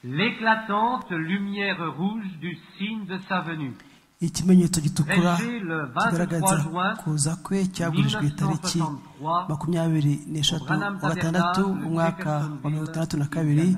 l'éclatante lumière rouge du signe de sa venue. ikimenyetso gitukura Régé le 23 kigaragaza juin kuza kwe cyagurijwe tariki 1963 makumyabiri n'eshatu Branham wa gatandatu Tabernacle, umwaka wa mirongo itandatu na kabiri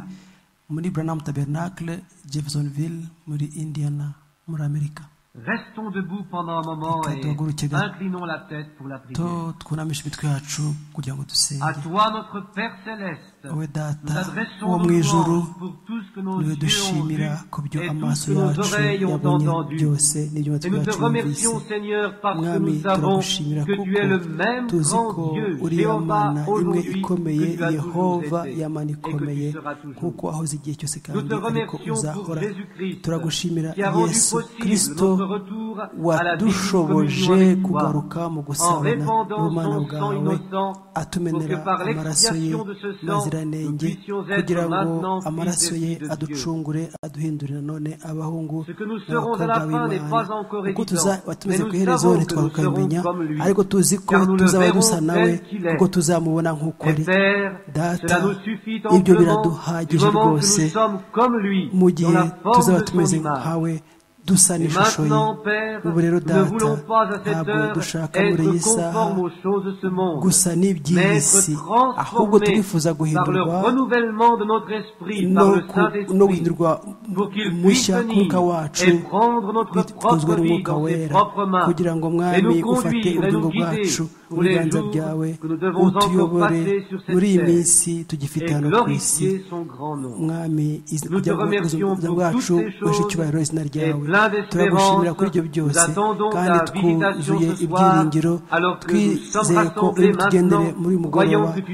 muri branham tabernacle jeffersonville muri indiana muri amerika Restons debout pendant un moment et Katogurukega. inclinons la tête pour la prière. to twunamishe imitwe yacu kugira ngo À dusenge toi, notre Père céleste, wowe nous data wo adressons mu nos ijuru louanges pour tout ce que nos niwe yeux ont vu dushimira ku byo et tout amaso ce que nos yacu oreilles ont yabonye entendu. byose n'ibyo Et amatwi nous te yacu yumvise remercions, Seigneur, parce que mwami nous savons turagushimira que tu kuko es le même tuzi ko grand Dieu, uri ya Jéhovah, mana imwe aujourd'hui, ikomeye que tu as yehova toujours été ya mana et que ikomeye tu seras toujours. nk'uko wahoze igihe cyose Nous kandi te ariko remercions pour uzahora Jésus-Christ turagushimira qui a rendu yesu possible kirisito notre retour à la divine communion wadushoboje avec toi kugaruka mu en gusabana répandant n'ubumana son sang bwawe innocent pour que atumenera par amaraso ye l'expiation de ce sang nous maziranenge puissions kugira être ngo maintenant fils amaraso et ye filles de Dieu. aducungure aduhindurire nanone abahungu Ce que nous serons à la n'abakobwa fin n'est pas b'imana encore kuko évident, tuza- mais watumeze nous ku iherezo savons que nous ntitwakamenya serons comme lui, ariko tuzi ko car nous le tuzaba dusa verrons nawe tel qu'il est. kuko tuzamubona nk'uko Et ari Père, data cela nous suffit ibyo amplement du biraduhagije moment que nous rwose sommes comme lui, mu dans gihe la tuzaba forme de tumeze son image. nkawe dusa Et n'ishusho ye maintenant, Père, ubu rero nous ne data voulons pas à cette ntabwo heure dushaka muri iyi être saha conformes aux choses de ce monde, gusa mais n'iby'iyi si être ahubwo transformés turifuza par le guhindurwa renouvellement de notre esprit, no par le ku- no Saint-Esprit, guhindurwa pour qu'il puisse mushya k'umwuka venir wacu et prendre notre bikozwe propre vie n'umwuka dans ses wera propres mains kugira ngo et mwami nous ufate conduire et ubugingo nous guider bwacu mu pour les biganza jours byawe que nous devons encore utuyobore passer sur cette muri iyi terre minsi tugifite et hano ku isi glorifier son grand nom. mwami iz- Nous te kugira ngo remercions ubuzima pour bwacu toutes ces buheshe choses icyubahiro izina et ryawe plein turagushimira d'espérance, kuri ibyo nous byose attendons kandi ta visitation twuzuye ce soir, ibyiringiro alors que nous sommes twizeye ko uri rassemblés butugendere maintenant, muri uyu voyons mugoroba que tu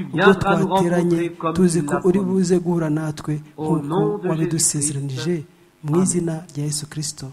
viendras ubwo nous twateranye rencontrer comme tuzi tu ko l'as uri promis. buze guhura natwe Au nk'uko nom de wabidusezeranije Jésus-Christ. mu izina rya yesu kirisito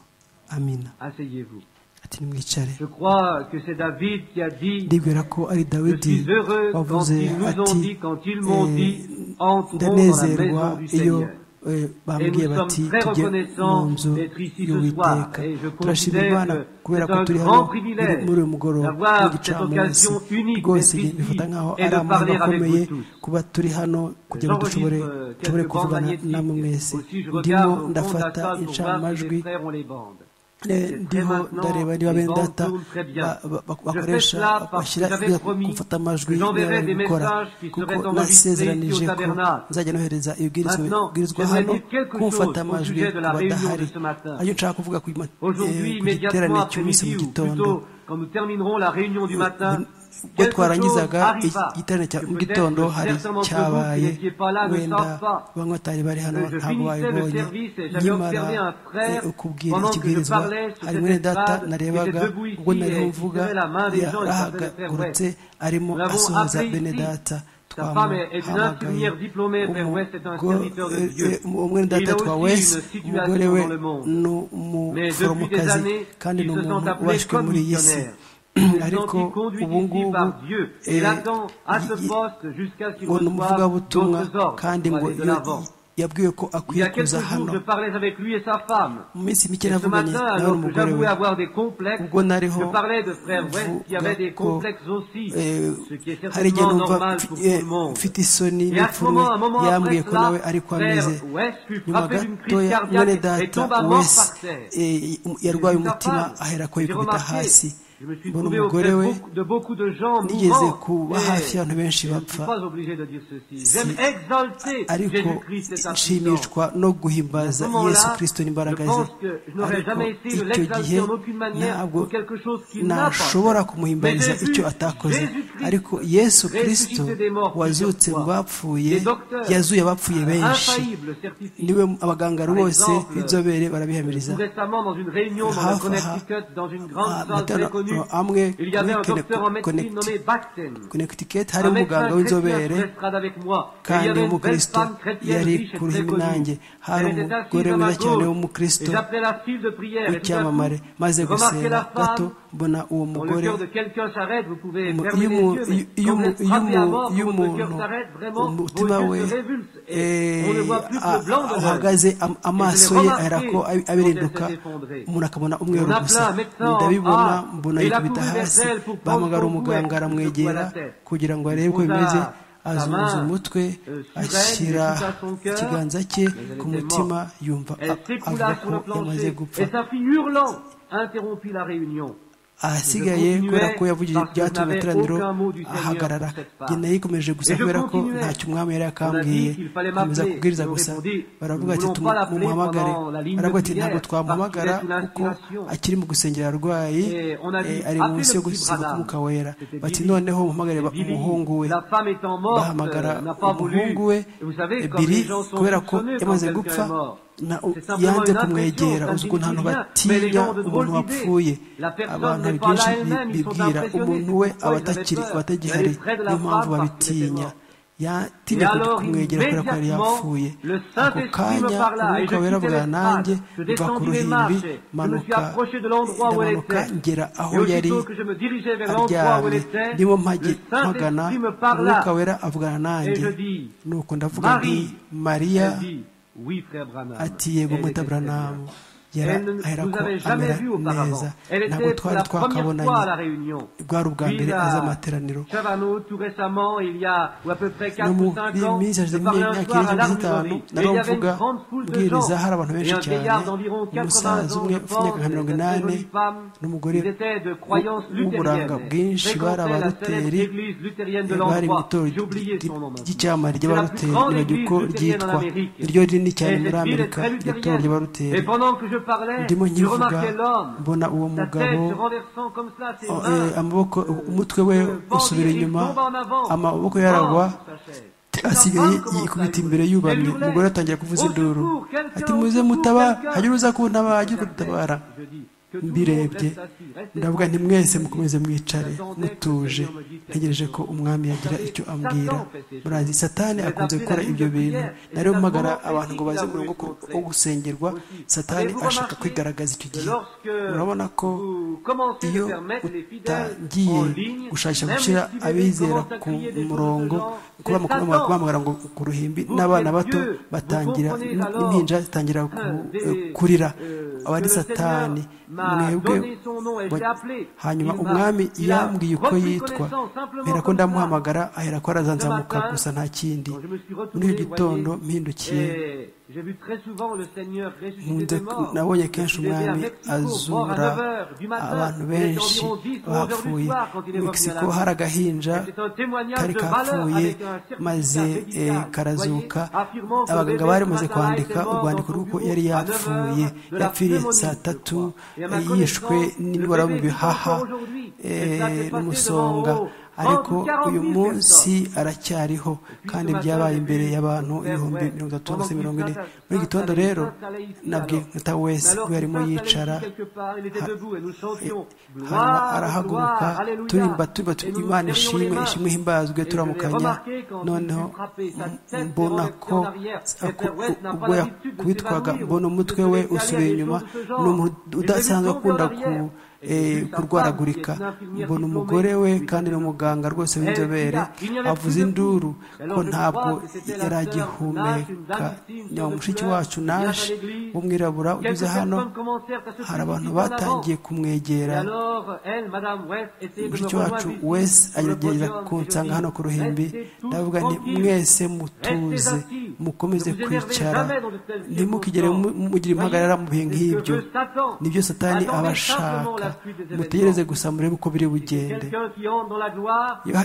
amina Asseyez-vous. ati nimwicare Je crois que c'est David qui a dit ndibwira ko ari Je dawidi suis heureux quand wavuze ils nous ont ati dit, quand ils m'ont dit, eh, entrons dans la ndanezerwa maison du iyo Seigneur. eh, Et bambwiye nous bati sommes très tujye mu reconnaissants nzu d'être ici ce soir. y'uwiteka Et je turashima considère imana que kubera c'est ko un turi grand hano privilège muri uyu mugoroba d'avoir cette w'igicamunsi occasion unique rwose d'être ici bifata nk'aho et ari de amahirwe parler avec akomeye vous tous. kuba turi hano kugira ngo J'enregistre, dushobore euh, quelques dushobore bandes kuvugana magnétiques. namwe mwese Aussi, je ndimo regarde au fond de la salle ndafata pour voir si mes incamajwi frères ont les bandes. Eh, ndiho ndareba niba bene data ba- ba- ba- bakoresha bashyira ibyo gufata amajwi bari gukora kuko nasezeranije ko nzajya nohereza ibibwirizwa bibwirizwa hano kumfata amajwi abadahari ariyo nshaka kuvuga ku ma- Aujourd'hui, eh, ku giterane immédiatement après cy'umunsi midi mu ou gitondo plutôt quand nous terminerons la réunion du matin, ubwo quelque chose twarangizaga arriva. igiterane cya que mu peut-être gitondo que hari certains d'entre vous qui cyabaye n'étiez pas là ne wenda savent pas. bamwe batari bari hano Je ntabwo finissais le babibonye service et j'avais nyamara observé un frère eh, ukubwira pendant que je ikibwirizwa parlais sur hari cette mwene data estrade, narebaga qui était debout ubwo ici nari et mvuga qui tenait la main des gens, il s'appelait Frère yarahagurutse arimo Nous l'avons asuhuza appelé bene ici. data Sa femme est- est une infirmière diplômée, Frère West est un serviteur de Dieu. umwene data Il a twa aussi wesi une situation umugore we dans le monde. ni Mais depuis des umuforomokazi années, kandi ni ils se sont umuntu appelés washwe muri iyi si commissionnaires. Ils ariko sont conduits ubu ici ngubu par Dieu. eh, Il attend à ce y- poste jusqu'à ce qu'il ngo ni reçoive umuvugabutumwa d'autres ordres kandi pour ngo aller de iyo- l'avant. yabwiwe ko Il y akwiye a quelques kuza jours, hano je parlais avec lui et sa femme. mu minsi mike Et ce navuganye matin, nawe alors que n'umugore we j'avouais avoir des complexes, ubwo nariho je parlais de frère West qui avait des ko complexes aussi, eh, ce qui est hari igihe certainement numva normal pour tout le monde. mfite isoni Et à ce n'imfurwe moment, un moment après yambwiye ko nawe cela, ari ko ameze frère West fut nyuma frappé d'une crise gatoya mwene cardiaque et data tomba mort wese par terre. eh, yarwaye Sa umutima femme, ahera ko j'ai yikubita remarqué, hasi Je me suis mbona trouvé umugore auprès we beaucoup- de beaucoup de gens nigeze mourants. kuba et hafi y'abantu benshi Je ne suis bapfa pas obligé de dire ceci. Si- J'aime exalter ariko Jésus-Christ et sa puissance. nshimishwa no guhimbaza À ce moment-là, yesu kirisito n'imbaraga je ze pense que je n'aurais ariko jamais essayé de icyo l'exalter gihe en aucune manière ntabwo pour quelque chose qu'il n'a pas fait. nashobora Mais kumuhimbariza j'ai vu icyo atakoze Jésus-Christ ariko yesu kirisito ressuscité des morts wazutse plusieurs mu fois. bapfuye Les docteurs, yazuye abapfuye benshi infaillible certifie. niwe abaganga Par bose exemple, b'inzobere barabihamiriza Tout récemment, dans une réunion dans le Hafi aha, Connecticut, dans une grande ah, salle matana- très connue, ah, amwe il y avait un kuri docteur en médecine Connecticut. nommé Baxen. connecticut hari Un médecin umuganga chrétien w'inzobere sur l'estrade avec moi. Et il y avait kandi une belle w'umukristo femme chrétienne yari riche et ku très ruhimbi nanjye connue. hari Elle était umugore assise à ma mwiza cyane gauche. Et w'umukristo j'appelais la file de prière. Et tout à coup, w'icyamamare maze j'ai remarqué gusera la gato femme mbona uwo Quand le mugore cœur de quelqu'un s'arrête, vous pouvez Umu- fermer iyo les umu- yeux, mais quand iyo- iyo vous umu- êtes iyo frappé à umu- mort, iyo quand votre cœur umuntu s'arrête, vraiment, vos umutima yeux we se révulsent et on ne eh, voit plus que a- blanc a- de l'œil. uhagaze am- amaso ye ahera ko abi- abirinduka umuntu akabona umweru gusa ndabibona mbona yikubita hasi bahamagara umuganga aramwegera kugira ngo arebe uko bimeze azunguza umutwe ashyira ikiganza cye ku mutima yumva avuga ko yamaze gupfa ahasigaye kubera ko yavugije ibyatuma amateraniro ahagarara genda yikomeje gusa kubera ko ntacyo umwami yari akambwiye akomeza kubwiriza gusa baravuga ati tumuhamagare baravuga ati ntabwo twamuhamagara kuko akiri mu gusengera arwayi ari munsi yo gusiga k'umwuka wera bati noneho muhamagare umuhungu we bahamagara umuhungu we biri kubera ko yamaze gupfa yanze kumwegera uzi ukuntu abantu batinya umuntu wapfuye abantu hari byinshi bibwira umuntu we aba atagihari niyo mpamvu babitinya yatinya kumwegera kubera ko yari yapfuye ako kanya umwuka wera bwa nanjye uva ku ruhimbi manuka ngera aho yari aryamye niwo mpagana umwuka wera avugana nanjye nuko ndavuga nti mariya ati yego mutabranam ahera ko amera neza ntabwo twari twakabonanye bwari ubwa mbere aza amateraniro no mu minsi hashize nk'imyaka irenga mirongo itanu nari mvuga ubwiriza hari abantu benshi cyane umusaza umwe ufite imyaka nka mirongo inani n'umugore w'uburanga bwinshi bari abaruteri bari mu itorero ry'icyamare ry'abaruteri iragira uko ryitwa iryo rinini cyane muri amerika iryo torero ry'abaruteri ndimo nkivuga mbona uwo mugabo amaboko umutwe we usubira inyuma amaboko yaragwa asigaye yikubita imbere yubamye umugore atangira kuvuza induru ati muze mutabara hanyuma uza kuntabara ajye kudutabara mbirebye ndavuga nti mwese mukomeze mwicare mutuje ntegereje ko umwami yagira icyo ambwira murazi satani akunze gukora ibyo bintu nari mpamagara abantu ngo baze umurongo wo gusengerwa satani ashaka kwigaragaza icyo gihe urabona ko iyo utangiye gushakisha gushyira abizera ku murongo kubamagara ngo ku ruhimbi n'abana bato batangira impinja zitangira kurira aba ari satani mwebwe hanyuma umwami yambwiye uko yitwa mbera ko ndamuhamagara ahera ko arazanzamuka gusa nta kindi muri icyo gitondo mpindukiye nabonye kenshi umwami azura abantu benshi bapfuye mexico hari agahinja kari kapfuye maze karazuka abaganga bari bamaze kwandika urwandiko rw'uko yari yapfuye yapfiriye saa tatu yishwe n'indwara yo mu bihaha n'umusonga ariko uyu munsi aracyariho kandi byabaye imbere y'abantu ibihumbi mirongo itatu na mirongo ine muri gitondo rero nabwe nkuta wese we arimo yicara hanyuma arahaguruka turimba turiba imana ishimwe ishimwe himbazwe turamukanya noneho mbona ko ubwo yakubitwaga mbona umutwe we usubiye inyuma ni umuntu udasanzwe akunda ku kurwaragurika mbona umugore we kandi ni umuganga rwose w'inzobere avuze induru ko ntabwo yari agihumeka mushiki wacu nashi w'umwirabura ugeze hano hari abantu batangiye kumwegera mushiki wacu wese agerageza kunsanga hano ku ruhimbi ndavuga ni mwese mutuze mukomeze kwicara ntimukigere mugire impagarara mu bihe nk'ibyo nibyo satani aba ashaka mutegereze gusa murebe uko biri bugende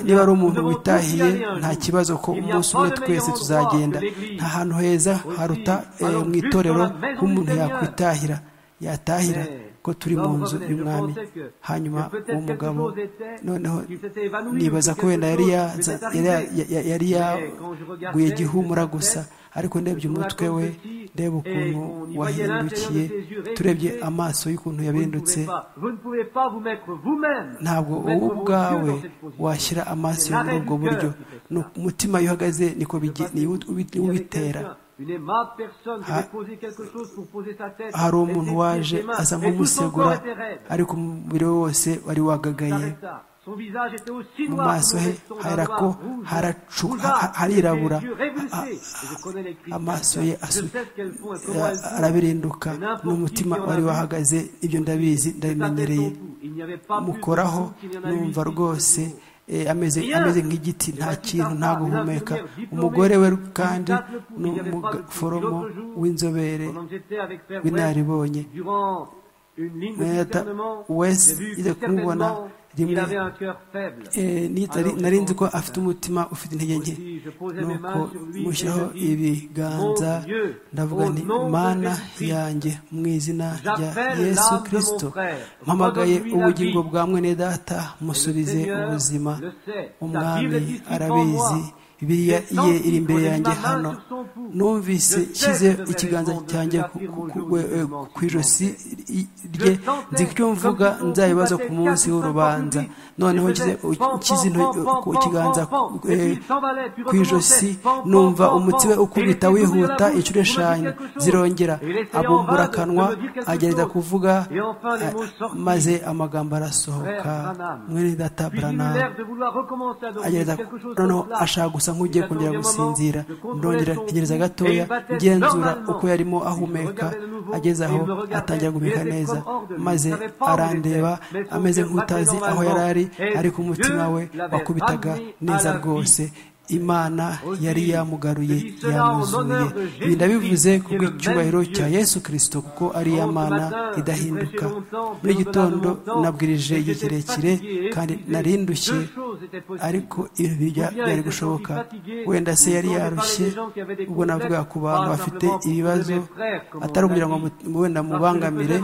niba ari umuntu witahiye nta kibazo ko umunsi umwe twese tuzagenda nta hantu heza haruta mu itorero h'umuntu yakwitahira yatahira ko turi mu nzu y'umwami hanyuma uwo mugabo noneho nibaza ko wenda yari yaguye gihumura gusa ariko ndebye umutwe we ndebe ukuntu wahindukiye turebye amaso y'ukuntu yabindutse ntabwo wowe ubwawe washyira amaso muri ubwo buryo umutima iyo uhagaze niko ubitera hari umuntu waje asa nk'umusegura ariko umubiri we wose wari wagagaye mu maso he harako harirabura amaso ye arabirinduka n'umutima wari wahagaze ibyo ndabizi ndabimenyereye mukoraho numva rwose eh, ameze ameze nk'igiti nta kintu nta guhumeka umugore we kandi ni umuforomo w'inzobere w'inaribonye wese ijya kumubona rimwe nari nzi ko afite umutima ufite intege nke nuko mushyiraho ibiganza ndavuga nti mana yanjye mu izina rya yesu kirisito mpamagaye ubugingo bwa mwene data musubize ubuzima umwami arabizi biriya ye iri imbere yanjye hano numvise nshyize ikiganza cyanjye ku ijosi rye nzi icyo mvuga nzayibaza ku munsi w'urubanza noneho nshyize ikiganza ku ijosi numva umutsi we ukubita wihuta inshuro eshanu zirongera abumbura akanwa agerageza kuvuga maze amagambo arasohoka mwene data burana agerageza noneho ashaka gusa nk'ugiye kongera gusinzira ndongera ntegereza gatoya ngenzura uko yarimo ahumeka ageze aho atangira guhumeka neza maze arandeba ameze nk'utazi aho yari ari ariko umutima we wakubitaga neza rwose imana yari yamugaruye yamuzuye ibi ndabivuze ku bw'icyubahiro cya yesu kirisito kuko ari iya mana idahinduka muri gitondo nabwirije igihe kirekire kandi narindushye ariko ibi byari gushoboka wenda se yari yarushye ubwo navuga ku bantu bafite ibibazo atari ukugira ngo wenda mubangamire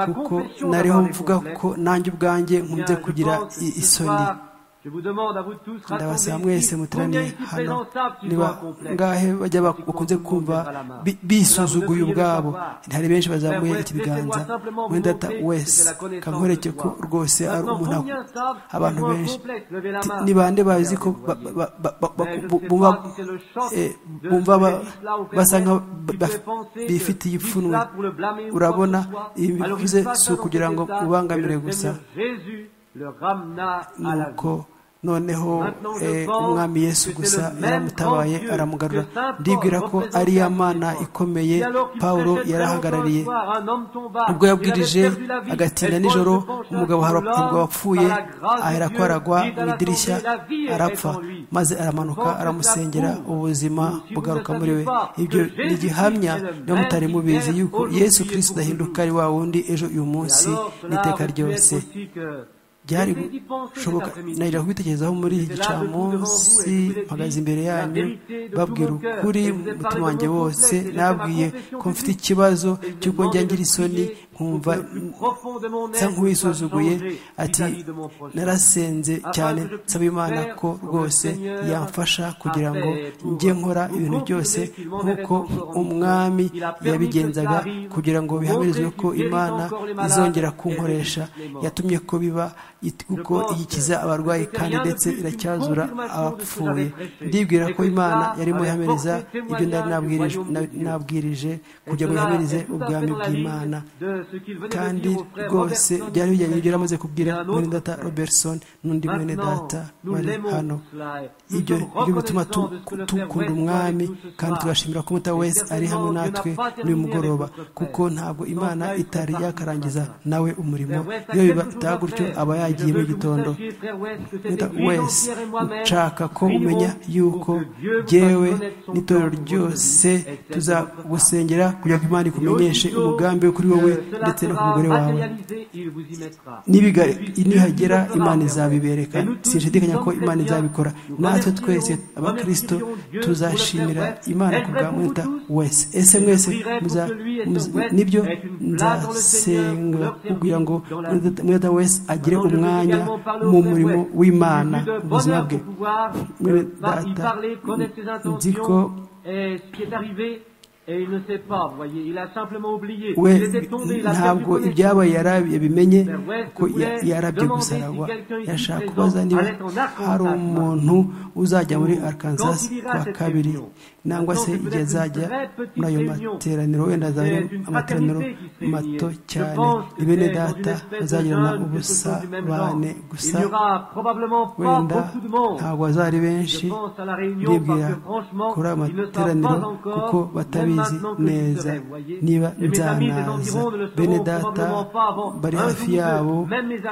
kuko nariho mvuga ko nanjye ubwanjye nkunze kugira isoni ndabasaba mwese muteraniye hano niba ngahe bajya bakunze kumva bisuzuguye ubwabo hari benshi bazamuye ikibiganza wenda wese kankoreke ko rwose ari umuntu abantu benshi ni bande bazi ko bumva basa nka bifitiye ipfunwe urabona ibi bivuze si ukugira ngo ubangamire gusa nuko noneho umwami yesu gusa yaramutabaye aramugarura ndibwira ko ari ya mana ikomeye paul yarahagarariye ubwo yabwirije agatinda nijoro umugabo wapfuye ahera ko aragwa mu idirishya arapfa maze aramanuka aramusengera ubuzima bugaruka muri we ibyo ni igihamya niba mutari mubizi yuko yesu kirisita udahinduka ari wa wundi ejo uyu munsi n'iteka ryose byari gushoboka nagira kubitekerezaho muri iki gicamunsi mpagaze imbere yanyu babwira ukuri umutima wanjye wose nabwiye ko mfite ikibazo cy'uko ngira isoni nkumva nsa nk'uwisuzuguye ati narasenze cyane nsaba imana ko rwose yamfasha kugira ngo njye nkora ibintu byose nk'uko umwami yabigenzaga kugira ngo bihamirizwe ko imana izongera kunkoresha yatumye ko biba kuko iyikiza abarwayi kandi ndetse iracyazura abapfuye ndibwira ko imana yarimo ihamiriza ibyo nabwirije kugira ngo ihamirize ubwami bw'imana kandi rwose byari bijyanye n'ibyo amaze kubwira mwene data robertson n'undi mwene data bari hano ibyo byo bituma dukunda umwami kandi tugashimira ko umuta wese ari hamwe natwe n'uyu mugoroba kuko ntabwo imana itari yakarangiza nawe umurimo iyo bitaba gutyo aba yagiye mu gitondo wese nshaka ko umenya yuko byewe n'itorero ryose tuzagusengera kugira ngo imana ikumenyeshe umugambi wo kuri wowe ndetse no ku mugore wawe nihagera imana izabibereka sinshidikanya ko imana izabikora natwe twese abakirisito tuzashimira imana ku bwa mwita wese ese mwese nibyo nzasenga kugira ngo mwita wese agire umwanya mu murimo w'imana ubuzima bwe mwita nzi ko we ntabwo ibyabaye yabimenye ko yarabye gusa aragwa yashaka kubaza niba hari umuntu uzajya muri arkansas kwa kabiri nangwa se igihe azajya muri ayo materaniro wenda azajya amateraniro mato cyane bene data azagirana ubusabane gusa wenda ntabwo azari benshi ndibwira kuri ayo materaniro kuko batabizi neza niba nzanaza bene data bari hafi yabo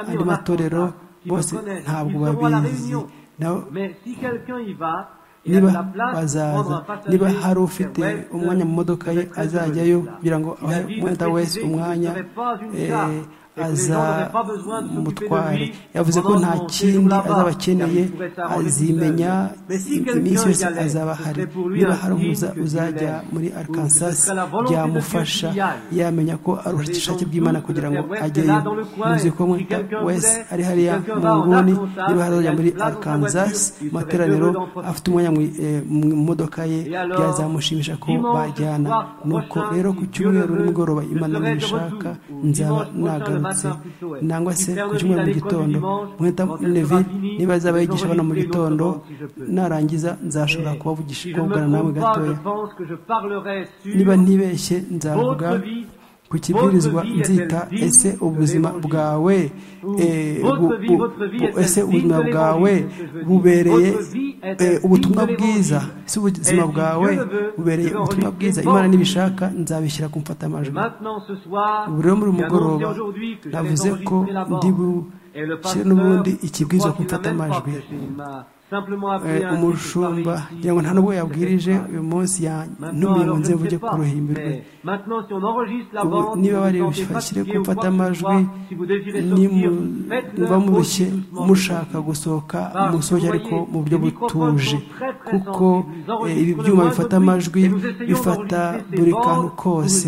andi matorero bose ntabwo babizi nabo niba bazaza niba hari ufite umwanya mu modoka ye azajyayo kugira ngo ahe umwenda wese umwanya aza mutware yavuze ko nta kindi azaba akeneye azimenya iminsi yose azaba ahari niba hari umuza uzajya muri arkansas byamufasha yamenya ko ari ubushakashatsi bw'imana kugira ngo ajyeyo muzi ko mwita wese ari hariya mu nguni niba hari uzajya muri arkansas materaniro afite umwanya mu modoka ye byazamushimisha ko bajyana nuko rero ku cyumweru nimugoroba imana nibishaka nzaba nagarutse nangwa se ku cyumweru mu gitondo mwita nevi niba azaba yigisha abana mu gitondo narangiza nzashobora kubavugisha kuvugana namwe gatoya niba ntibeshye nzavuga ku kibwirizwa nzita ese ubuzima bwawe ese ubuzima bwawe bubereye ubutumwa bwiza ese ubuzima bwawe bubereye ubutumwa bwiza imana n'ibishaka nzabishyira ku mfatamajwi ubu rero muri mugoroba navuze ko ndi bushyire n'ubundi ikibwirizwa ku mfatamajwi umushumba kugira ngo nta nubwo yabwirije uyu munsi yantumiye ngo nze mvuge ku ruhimbi rwe niba bari bashyire ku mfatamajwi niba murushye mushaka gusohoka musohoke ariko mu buryo butuje kuko ibi byuma bifata amajwi bifata buri kantu kose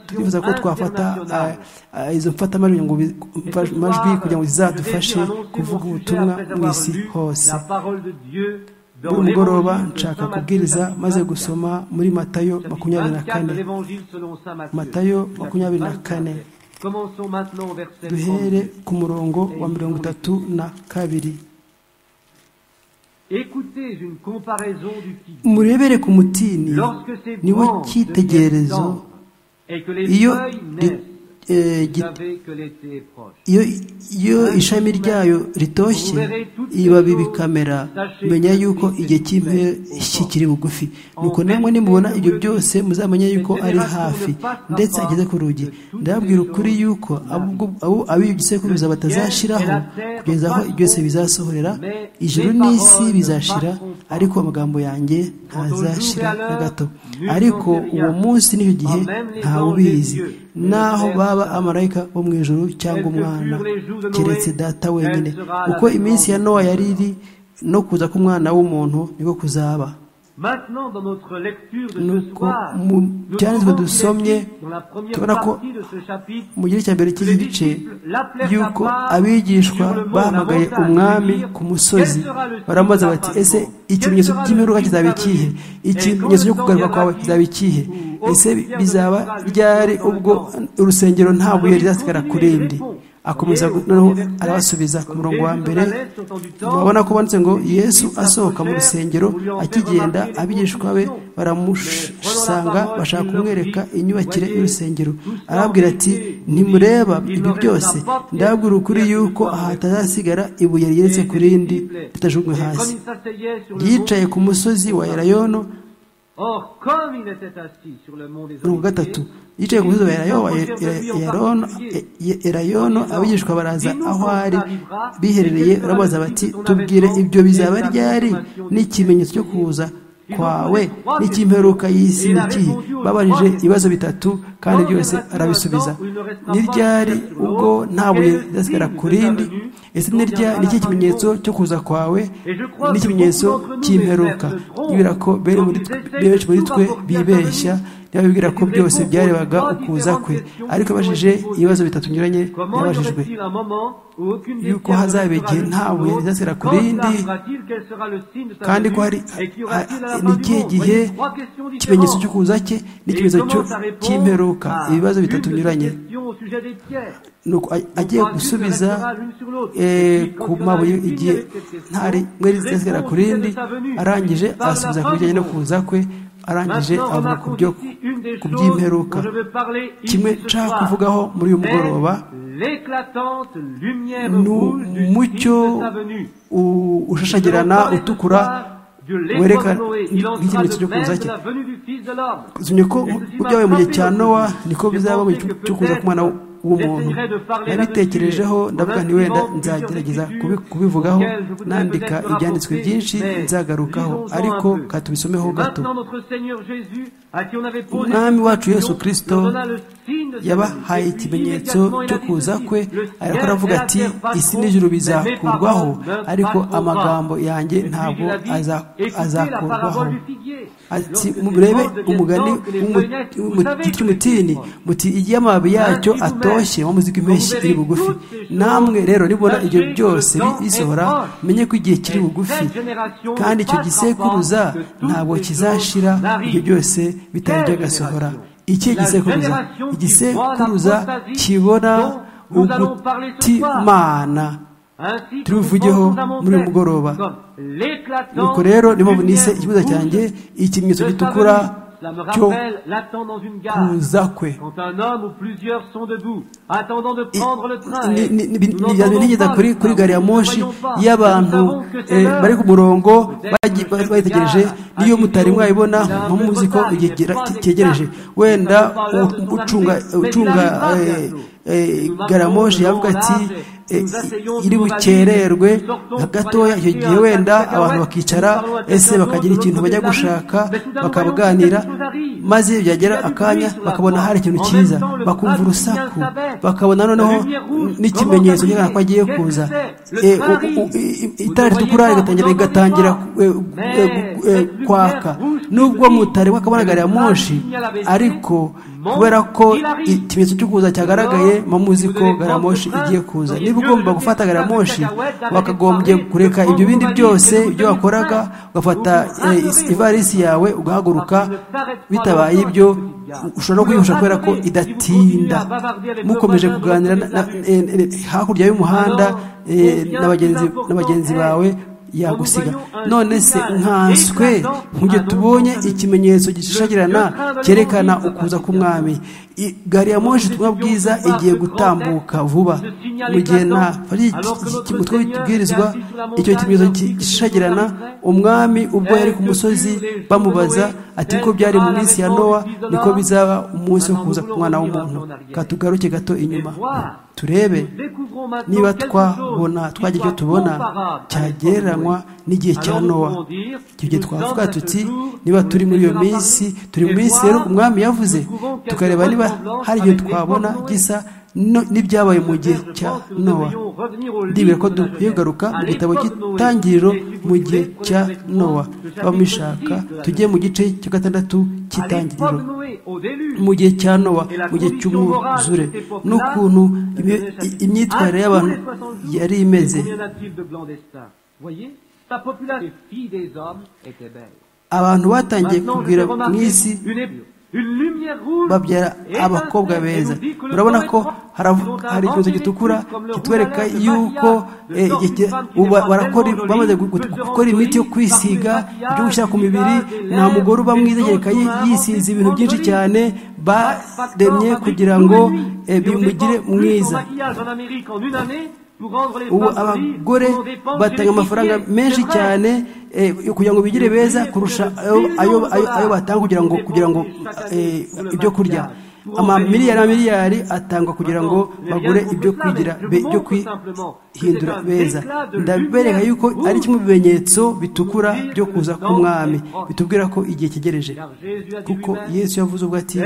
turifuza ko twafata izo mfatamajwi kugira ngo zizadufashe kuvuga ubutumwa mu isi hose buri mugoroba nshaka kubwiriza maze gusoma muri matayo makumyabiri na kane matayo makumyabiri na kane duhere ku murongo wa mirongo itatu na kabiri murebere ku mutini ni wo cyitegererezo iyo iyo ishami ryayo ritoshye ibibabi bikamera menya yuko igihe cy'impeshyi kiri bugufi nuko namwe nimubona ibyo byose muzamenya yuko ari hafi ndetse ageze ku rugi ndababwira ukuri yuko abibisekuruza batazashiraho kugeza aho byose bizasohorera ijuru n'isi bizashira ariko amagambo yanjye ntazashira na gato ariko uwo munsi n'icyo gihe ntawubizi naho baba amarayika bo mu ijoro cyangwa umwana keretse data wenyine uko iminsi ya nowa yari iri no kuza k'umwana w'umuntu niko kuzaba nuko mu byanditswe dusomye tubona ko mu gice cya mbere cy'iki gice y'uko abigishwa bahamagaye umwami ku musozi baramubaza bati ''ese ikimenyetso cy'imiruka kizaba ikihe ikimenyetso cyo kugaruka kwawe kizaba ikihe ese bizaba ryari ubwo urusengero nta buye rizasigara ku rindi akomeza noneho arabasubiza ku murongo wa mbere babona ko banditse ngo yesu asohoka mu rusengero akigenda abigishwa be baramusanga bashaka kumwereka inyubakire y'urusengero arababwira ati ntimureba ibi byose ndabwira ukuri yuko aha hatazasigara ibuye rigeretse ku rindi ritajugunywe hasi yicaye ku musozi wa erayono mirongo gatatu yicaye ku musozi wa erayono abigishwa baraza aho ari biherereye barabaza bati tubwire ibyo bizaba ryari n'ikimenyetso cyo kuza kwawe n'icy'imperuka y'isi n'ikihe babarije ibibazo bitatu kandi byose arabisubiza ni ryari ubwo nta buye ridasigara ku rindi ese ni iki kimenyetso cyo kuza kwawe n'ikimenyetso cy'imperuka yibwira ko benshi muri twe bibeshya yabibwira ko byose byarebaga ukuza kwe ariko abajije ibibazo bitatu binyuranye yabajijwe yuko hazaba igihe nta buye rizasira ku rindi kandi ko hari n'ikihe gihe ikimenyetso cyo kuza cye n'ikimenyetso cy'imperuka ibibazo bitatu binyuranye agiye gusubiza ku mabuye igihe nta rimwe rizasira ku rindi arangije asubiza ku bijyanye no kuza kwe arangije avuga ku by'imperuka kimwe nshaka kuvugaho muri uyu mugoroba ni umucyo ushashagirana utukura werekana nk'ikimenyetso cyo kuza cye zimye ko byabaye mu gihe cya nowa niko bizaba mu gihe cyo kuza ku mwana w'umuntu nabitekerejeho ndavuga nti wenda nzagerageza kubivugaho nandika ibyanditswe byinshi nzagarukaho ariko katubisomeho gato umwami wacu yesu kirisito yabahaye ikimenyetso cyo kuza kwe ariko aravuga ati isi n'ijuru bizakurwaho ariko amagambo yanjye ntabwo azakurwaho ati murebe umugani w'umutini muti igihe amababi yacyo atoshye muzi ko impeshyi iri bugufi namwe rero nibona ibyo byose bisohora menye ko igihe kiri bugufi kandi icyo gisekuruza ntabwo kizashira ibyo byose bitari byagasohora iki gisekuruza igisekuruza kibona ugutimana tubivugeho muri uyu mugoroba nuko rero niba munise ikibazo cyanjye ikimenyetso gitukura cyo kuza kwe nigeza kuri gari ya moshi y'abantu bari ku murongo bayitegereje niyo mutari mwayibona muzi ko igihe cyegereje wenda ucunga garamoje yavuga ati iri bukererwe gatoya icyo gihe wenda abantu bakicara ese bakagira ikintu bajya gushaka bakaganira maze byagera akanya bakabona hari ikintu cyiza bakumva urusaku bakabona noneho n'ikimenyetso ko agiye kuza itara ritukura rigatangira kwaka nubwo mutari wakabona gari ya moshi ariko kubera ko ikimenyetso cyo kuza cyagaragaye muzi ko gari ya moshi igiye kuza niba ugomba gufata gari ya moshi wakagombye kureka ibyo bindi byose ibyo wakoraga ugafata ivarisi yawe ugahaguruka bitabaye ibyo ushobora no kuyihusha kubera ko idatinda mukomeje kuganira hakurya y'umuhanda na bagenzi bawe yagusiga none se nkanswe nk'ujye tubonye ikimenyetso gishishagirana cyerekana ukuza k'umwami gari ya moshi ubutumwa bwiza igiye gutambuka vuba mu gihe nta mutwe w'ikibwirizwa icyo kimenyetso gishishagirana umwami ubwo yari ku musozi bamubaza ati ko byari mu minsi ya nowa niko bizaba umunsi wo kuza k'umwana w'umuntu katugaruke gato inyuma turebe niba twabona twagira icyo tubona cyagereranywa n'igihe cya nowa icyo gihe twavuga tuti niba turi muri iyo minsi turi mu minsi rero umwami yavuze tukareba niba hari igihe twabona gisa n'ibyabaye mu gihe cya nowa ndibwira ko dukwiye kugaruka mu gitabo cy'itangiriro mu gihe cya nowa bamishaka tujye mu gice cya gatandatu cy'itangiriro mu gihe cya nowa mu gihe cy'umwuzure n'ukuntu imyitwarire y'abantu yari imeze abantu batangiye kubwira mu isi babyara abakobwa beza urabona ko hari ikimenyetso gitukura kitwereka yuko bamaze gukora imiti yo kwisiga ibyo gushyira ku mibiri nta mugore uba mwiza yisize ibintu byinshi cyane baremye kugira ngo bimugire mwiza ubu abagore batanga amafaranga menshi cyane kugira ngo bigire beza kurusha ayo batanga kugira ngo ibyo kurya amamiliyari na miliyari atangwa kugira ngo bagure ibyo kwigira byo kwihindura beza ndabereka yuko ari kimwe mu bimenyetso bitukura byo kuza k'umwami bitubwira ko igihe cyegereje kuko yesu yavuze ubwo ati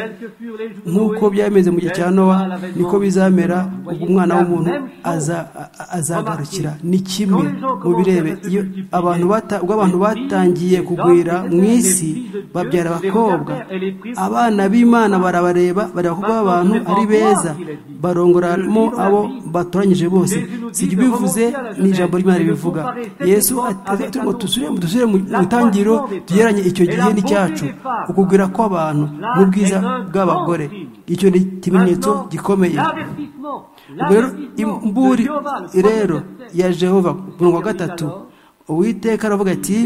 nk'uko byameze mu gihe cya nowa niko bizamera ubwo umwana w'umuntu azagarukira ni kimwe mu birebe iyo abantu batangiye kugwira mu isi babyara abakobwa abana b'imana barabareba bareba kuko abantu ari beza barongoramo abo batoranyije bose si ibyo bivuze ni ijambo ry'imana ribivuga yesu ngo dusubire mu itangiriro tugeranye icyo gihe n'icyacu ukugwira kw'abantu n'ubwiza bw'abagore icyo ni ikimenyetso gikomeye ubwo rero imburi rero ya jehova mirongo gatatu uwiteka aravuga ati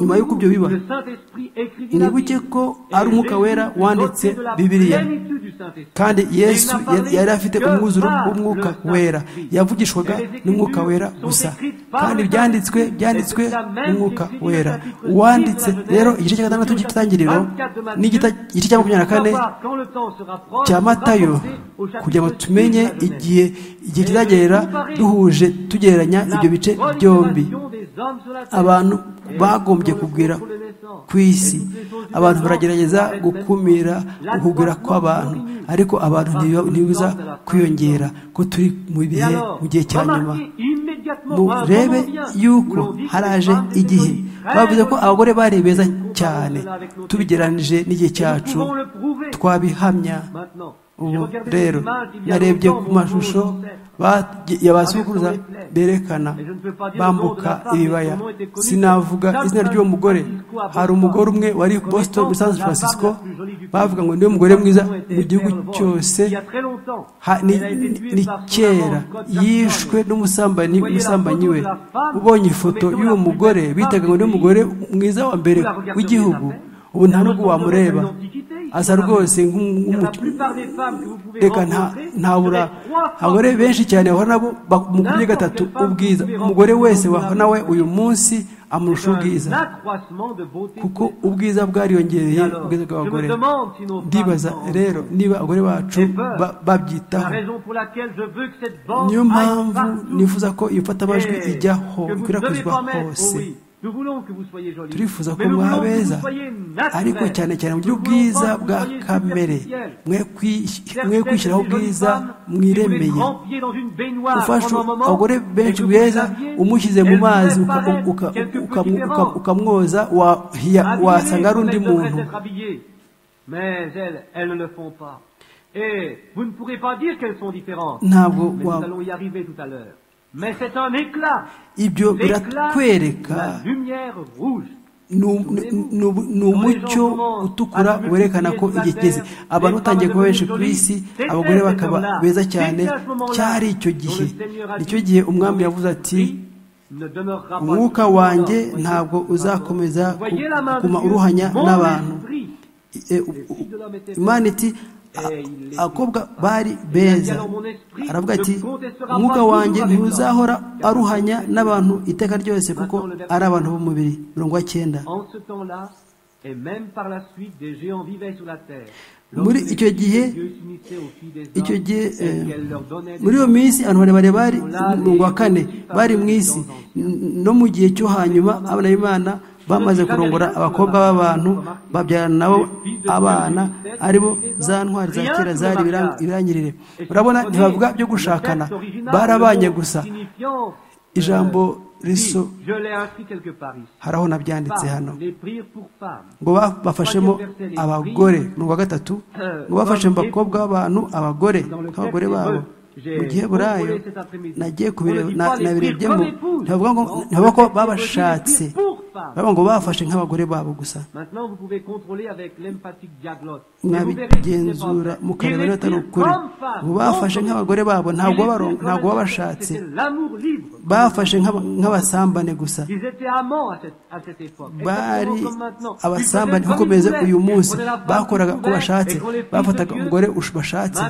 nyuma y'uko ibyo biba ntibuke ko ari umwuka wera wanditse bibiriya kandi yesu yari afite umwuzuro w'umwuka wera yavugishwaga n'umwuka wera gusa kandi byanditswe byanditswe n'umwuka wera wanditse rero igice cya gatandatu cy'itangiriro n'igice cya makumyabiri na kane cya matayo kugira ngo tumenye igihe igihe kizagera duhuje tugereranya ibyo bice byombi abantu bagombye kugera ku isi abantu baragerageza gukumira ukugera kw'abantu ariko abantu ntibibuza kwiyongera ko turi mu bihe mu gihe cya nyuma murebe yuko haraje igihe bavuze ko abagore bari beza cyane tubigeranije n'igihe cyacu twabihamya ubu rero narebye ku mashusho ya ba sokuruza berekana bambuka ibibaya sinavuga izina ry'uwo mugore hari umugore umwe wari boston muri san francisco bavuga ngo niwe mugore mwiza mu gihugu cyose ni kera yishwe n'umusambanyi umusambanyi we ubonye ifoto y'uwo mugore bitaga ngo niwe mugore mwiza wa mbere w'igihugu ubu nta nubwo wamureba asa rwose reka ntabura abagore benshi cyane bahura nabo mu buryo gatatu ubwiza umugore wese wahura nawe uyu munsi amurusha ubwiza kuko ubwiza bwariyongereye ubwiza bw'abagore ndibaza rero niba abagore bacu babyitaho niyo mpamvu nifuza ko iyo mfatamajwi ijyaho ikwirakwizwa hose turifuza ko beza ariko cyane cyane mu ubwiza bwa kamere mwe kwishyiraho ubwiza mwiremeye ufashe abagore benshi beza umushyize mu mazi ukamwoza wasanga ari undi muntu ntabwo Mais c'est un éclat. ibyo biratwereka ni umucyo utukura werekana ko igeze abantu batangiye kuba benshi ku isi abagore bakaba beza cyane cyari icyo gihe nicyo gihe umwami yavuze ati umwuka wanjye ntabwo uzakomeza kuguma uruhanya n'abantu imana iti abakobwa bari beza aravuga ati umwuka wanjye ntuzahora aruhanya n'abantu iteka ryose kuko ari abantu b'umubiri mirongo icyenda muri icyo gihe icyo gihe muri iyo minsi abantu barebare bari mirongo wa kane bari mu isi no mu gihe cyo hanyuma abana b'imana bamaze kurongora abakobwa b'abantu babyarana nabo abana aribo za ntwari za kera zari ibirangirire urabona ntibavuga byo gushakana barabanye gusa ijambo riso hari aho nabyanditse hano ngo bafashemo abagore ni uwa gatatu ngo bafashe mu bakobwa b'abantu abagore nk'abagore babo mu gihe burayo nagiye nabirebyemo ntibavuga ko babashatse baba ngo bafashe nk'abagore babo gusa mwabigenzura mukareba niba atari ukuri ngo bafashe nk'abagore babo ntabwo babashatse bafashe nk'abasambane gusa bari abasambane bakomeza uyu munsi bakoraga uko bashatse bafataga umugore bashatse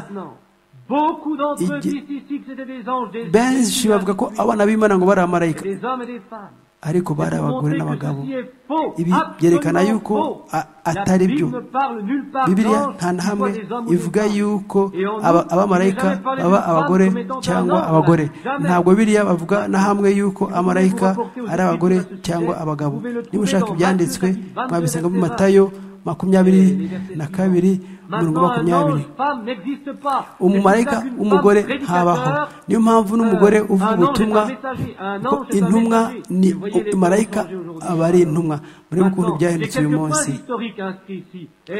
benshi bavuga ko abana b'imana ngo bari amarayika ariko bari abagore n'abagabo ibi byerekana yuko atari byo bibiriya nta na hamwe ivuga yuko abamarayika baba abagore cyangwa abagore ntabwo biriya bavuga na hamwe yuko amarayika ari abagore cyangwa abagabo niba ushaka ibyanditswe mwabisanga mu matayo makumyabiri na kabiri mirongo makumyabiri umumarayika w'umugore ntabaho niyo mpamvu n'umugore uvuga ubutumwa intumwa ni marayika aba ari intumwa murebe ukuntu byahindutse uyu munsi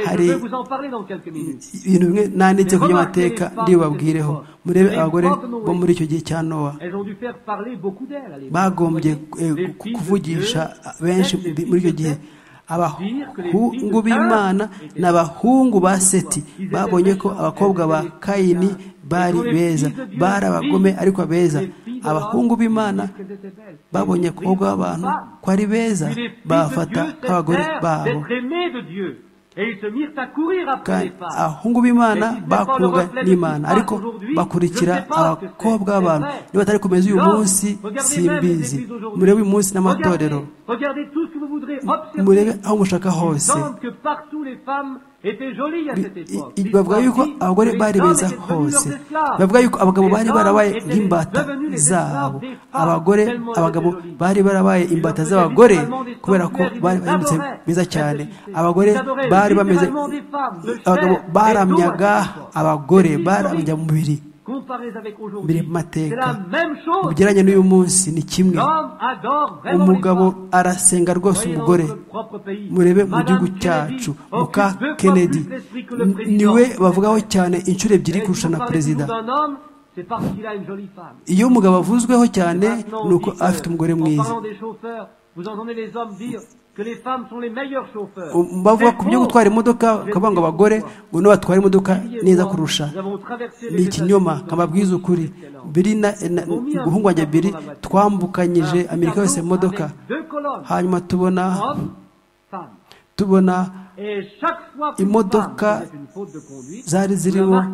hari ibintu bimwe nanditse ku by'amateka ndibabwireho murebe abagore bo muri icyo gihe cya nowa bagombye kuvugisha benshi muri icyo gihe abahungu b'imana n'abahungu ba seti babonye ko abakobwa ba kayini bari beza bari abagome ariko beza abahungu b'imana babonye abakobwa b'abantu ko ari beza bafata nk'abagore babo abahungu b'imana bakundwa n'imana ariko bakurikira abakobwa b'abantu niba batari kumeza uyu munsi simbizi murebe uyu munsi n'amatorero murebe aho mushaka hose bavuga yuko abagore bari beza hose bavuga yuko abagabo bari barabaye nk'imbata zabo abagore abagabo bari barabaye imbata z'abagore kubera ko bari bameze beza cyane abagore bari bameze abagabo baramyaga abagore baramya mu mubiri mbere mu mateka ugereranye n'uyu munsi ni kimwe umugabo arasenga rwose umugore murebe mu gihugu cyacu muka kennedy niwe bavugaho cyane inshuro ebyiri kurusha na perezida iyo umugabo avuzweho cyane ni uko afite umugore mwiza bavuga ku byo gutwara imodoka bakavuga ngo abagore ngo niba batwara imodoka neza kurusha ni ikinyoma nkababwiza ukuri biri na guhungwa biri twambukanyije amerika yose mu modoka hanyuma tubona tubona imodoka zari zirimo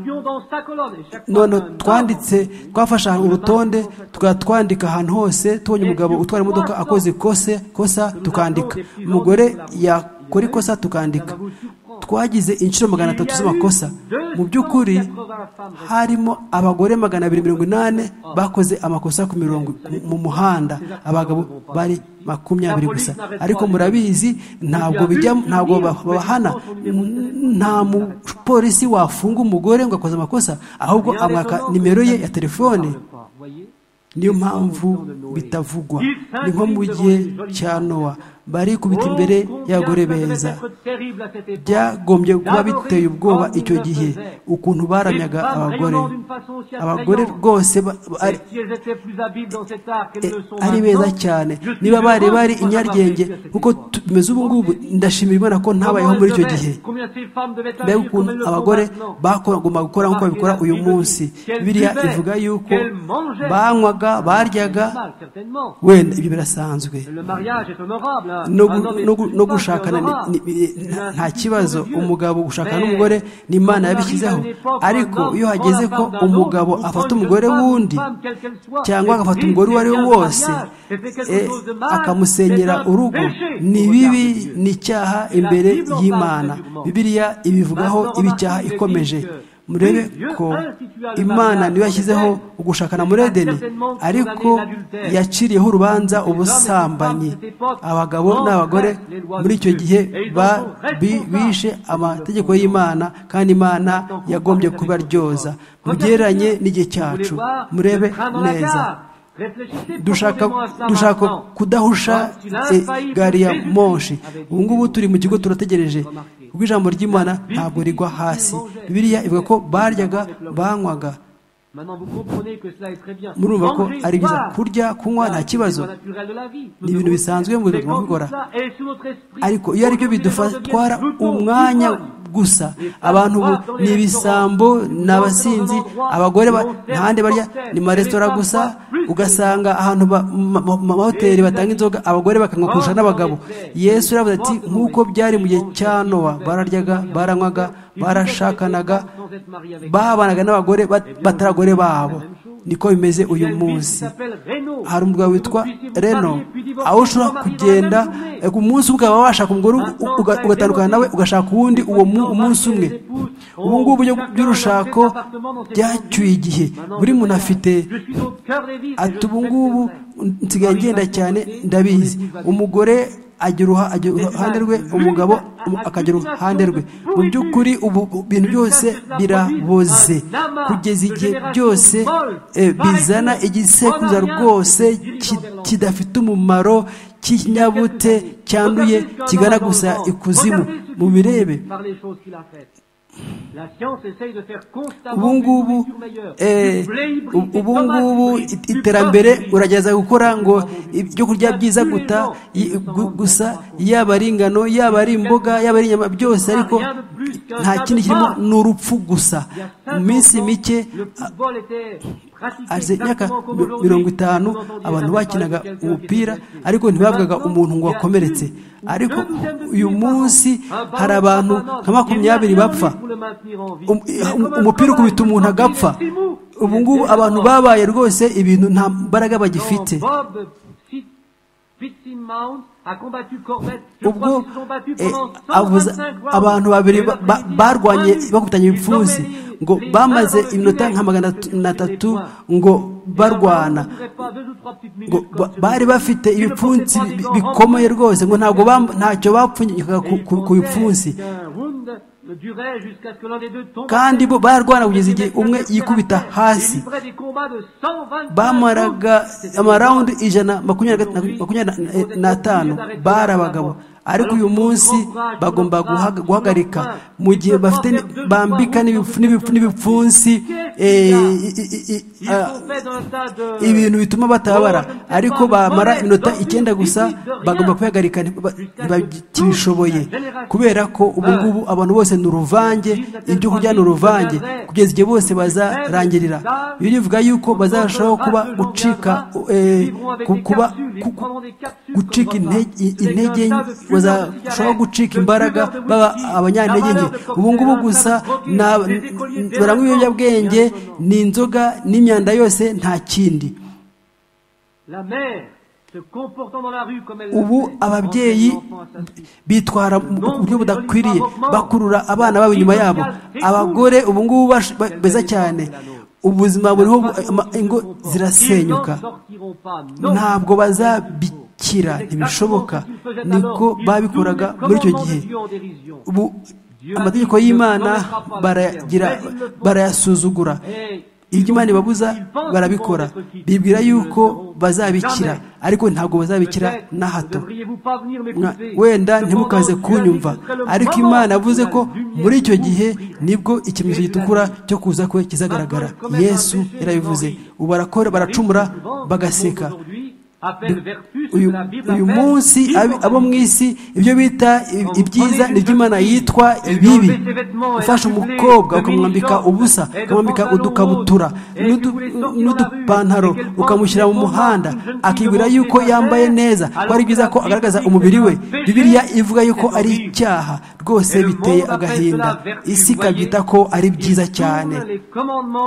none twanditse twafashe urutonde twandika ahantu hose tubonye umugabo utwara imodoka akoze kosa tukandika umugore yakora ikosa tukandika twagize inshuro magana atatu z'amakosa mu by'ukuri harimo abagore magana abiri mirongo inani bakoze amakosa ku mirongo mu muhanda abagabo bari makumyabiri gusa ariko murabizi ntabwo bijya ntabwo babahana nta mupolisi wafunga umugore ngo akoze amakosa ahubwo amwaka nimero ye ya telefone niyo mpamvu bitavugwa ni nko mu gihe cya nowa bari kubita imbere y'abagore beza byagombye kuba biteye ubwoba icyo gihe ukuntu baramyaga abagore abagore rwose ari beza cyane niba bari bari inyaryenge kuko tumeze ubu ngubu ndashimira imana ko ntabayeho muri icyo gihe mbega ukuntu abagore bagomba gukora nk'uko babikora uyu munsi biriya ivuga yuko banywaga baryaga wenda ibyo birasanzwe no gushakana nta kibazo umugabo gushakana n'umugore ni imana yabishyizeho ariko iyo hageze ko umugabo afata umugore wundi cyangwa agafata umugore uwo ari we wose akamusenyera urugo ni bibi ni icyaha imbere y'imana bibiriya ibivugaho ibicyaha ikomeje murebe ko imana niyo yashyizeho ugushakana muri edeni ariko yaciriyeho urubanza ubusambanyi abagabo n'abagore muri icyo gihe bishe amategeko y'imana kandi imana yagombye kubaryoza mugereranye n'igihe cyacu murebe neza dushaka kudahusha gari ya moshi ubu ngubu turi mu kigo turategereje ubwo ijambo ry'imana ntabwo rigwa hasi biriya ivuga ko baryaga banywaga murumva ko ari byiza kurya kunywa nta kibazo ni ibintu bisanzwe mu buzima bukora ariko iyo ari byo bidutwara umwanya gusa abantu ni ibisambo ni abasinzi abagore ntahandi barya ni maresitora gusa ugasanga ahantu mu mahoteli batanga inzoga abagore bakanywa kurusha n'abagabo yesu aravuga ati nk'uko byari mu gihe cya nowa bararyaga baranywaga barashakanaga babanaga n'abagore bataragore babo niko bimeze uyu munsi hari umugabo witwa reno aho ushobora kugenda umunsi umwe ukaba washaka umugore ugatandukana nawe ugashaka uwundi uwo munsi umwe ubu ngubu uburyo bw'urushako byacyuye igihe buri muntu afite ati ubu ngubu nsigaye ngenda cyane ndabizi umugore agira uruhande rwe umugabo akagira uruhande rwe mu by'ukuri ubu bintu byose biraboze kugeza igihe byose bizana igisekuruza rwose kidafite umumaro cy'ikinyabute cyanduye kigana gusa ikuzimu mu birebe ubu ngubu ubu ngubu iterambere uragerageza gukora ngo ibyo kurya byiza guta gusa yaba ari ingano yaba ari imboga yaba ari inyama byose ariko nta kindi kirimo ni urupfu gusa mu minsi mike aje imyaka mirongo itanu abantu bakinaga umupira ariko ntibavugaga umuntu ngo wakomeretse ariko uyu munsi hari abantu nka makumyabiri bapfa umupira ukubita umuntu agapfa ubu ngubu abantu babaye rwose ibintu nta mbaraga bagifite ubwo abantu babiri barwanye bakubitanye ibipfunsi ngo bamaze iminota nka magana atatu ngo barwana ngo bari bafite ibipfunsi bikomeye rwose ngo ntabwo ntacyo bapfunyikaga ku bipfunsi kandi bo barwana kugeza igihe umwe yikubita hasi bamaraga amarawundi ijana makumyabiri n'atanu bari abagabo ariko uyu munsi bagomba guhagarika mu gihe bafite bambika n'ibipfunsi ibintu bituma batabara ariko bamara iminota icyenda gusa bagomba kwihagarika batishoboye kubera ko ubu ngubu abantu bose ni uruvange ibyo kurya ni uruvange kugeza igihe bose bazarangirira iyo rivuga yuko bazarushaho kuba gucika kuba gucika intege bazarushaho gucika imbaraga baba abanyantege nke ubu ngubu gusa baranywa ibiyobyabwenge ni inzoga n'imyanda yose nta kindi ubu ababyeyi bitwara mu buryo budakwiriye bakurura abana babo inyuma yabo abagore ubu ngubu beza cyane ubuzima buriho ingo zirasenyuka ntabwo bazabikira ntibishoboka niko babikoraga muri icyo gihe ubu amategeko y'imana barayasuzugura ibyo imana ibabuza barabikora bibwira yuko bazabikira ariko ntabwo bazabikira na hato wenda ntimukaze kunyumva ariko imana yavuze ko muri icyo gihe nibwo ikimenyetso gitukura cyo kuza kwe kizagaragara yesu yarabivuze ubu barakora baracumura bagaseka uyu munsi abo mu isi ibyo bita ibyiza ni iby'imana yitwa ibibi ufashe umukobwa ukamwambika ubusa ukamwambika udukabutura n'udupantaro ukamushyira mu muhanda akibwira yuko yambaye neza ko ari byiza ko agaragaza umubiri we bibiriya ivuga yuko ari icyaha rwose biteye agahinda isi ikabyita ko ari byiza cyane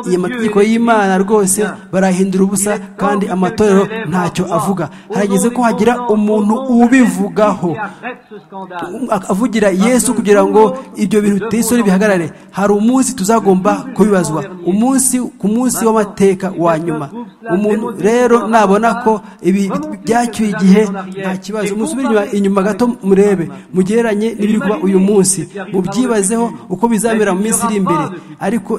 iyi mategeko y'imana rwose barahindura ubusa kandi amatorero ntacyo avuga harageze ko hagira umuntu ubivugaho avugira yesu kugira ngo ibyo bintu biteye isoni bihagarare hari umunsi tuzagomba kubibazwa umunsi ku munsi w'amateka wa nyuma umuntu rero nabona ko ibi byacyuye igihe nta kibazo musubire inyuma gato murebe mugereranye n'ibiri kuba uyu munsi mubyibazeho uko bizabera mu minsi iri imbere ariko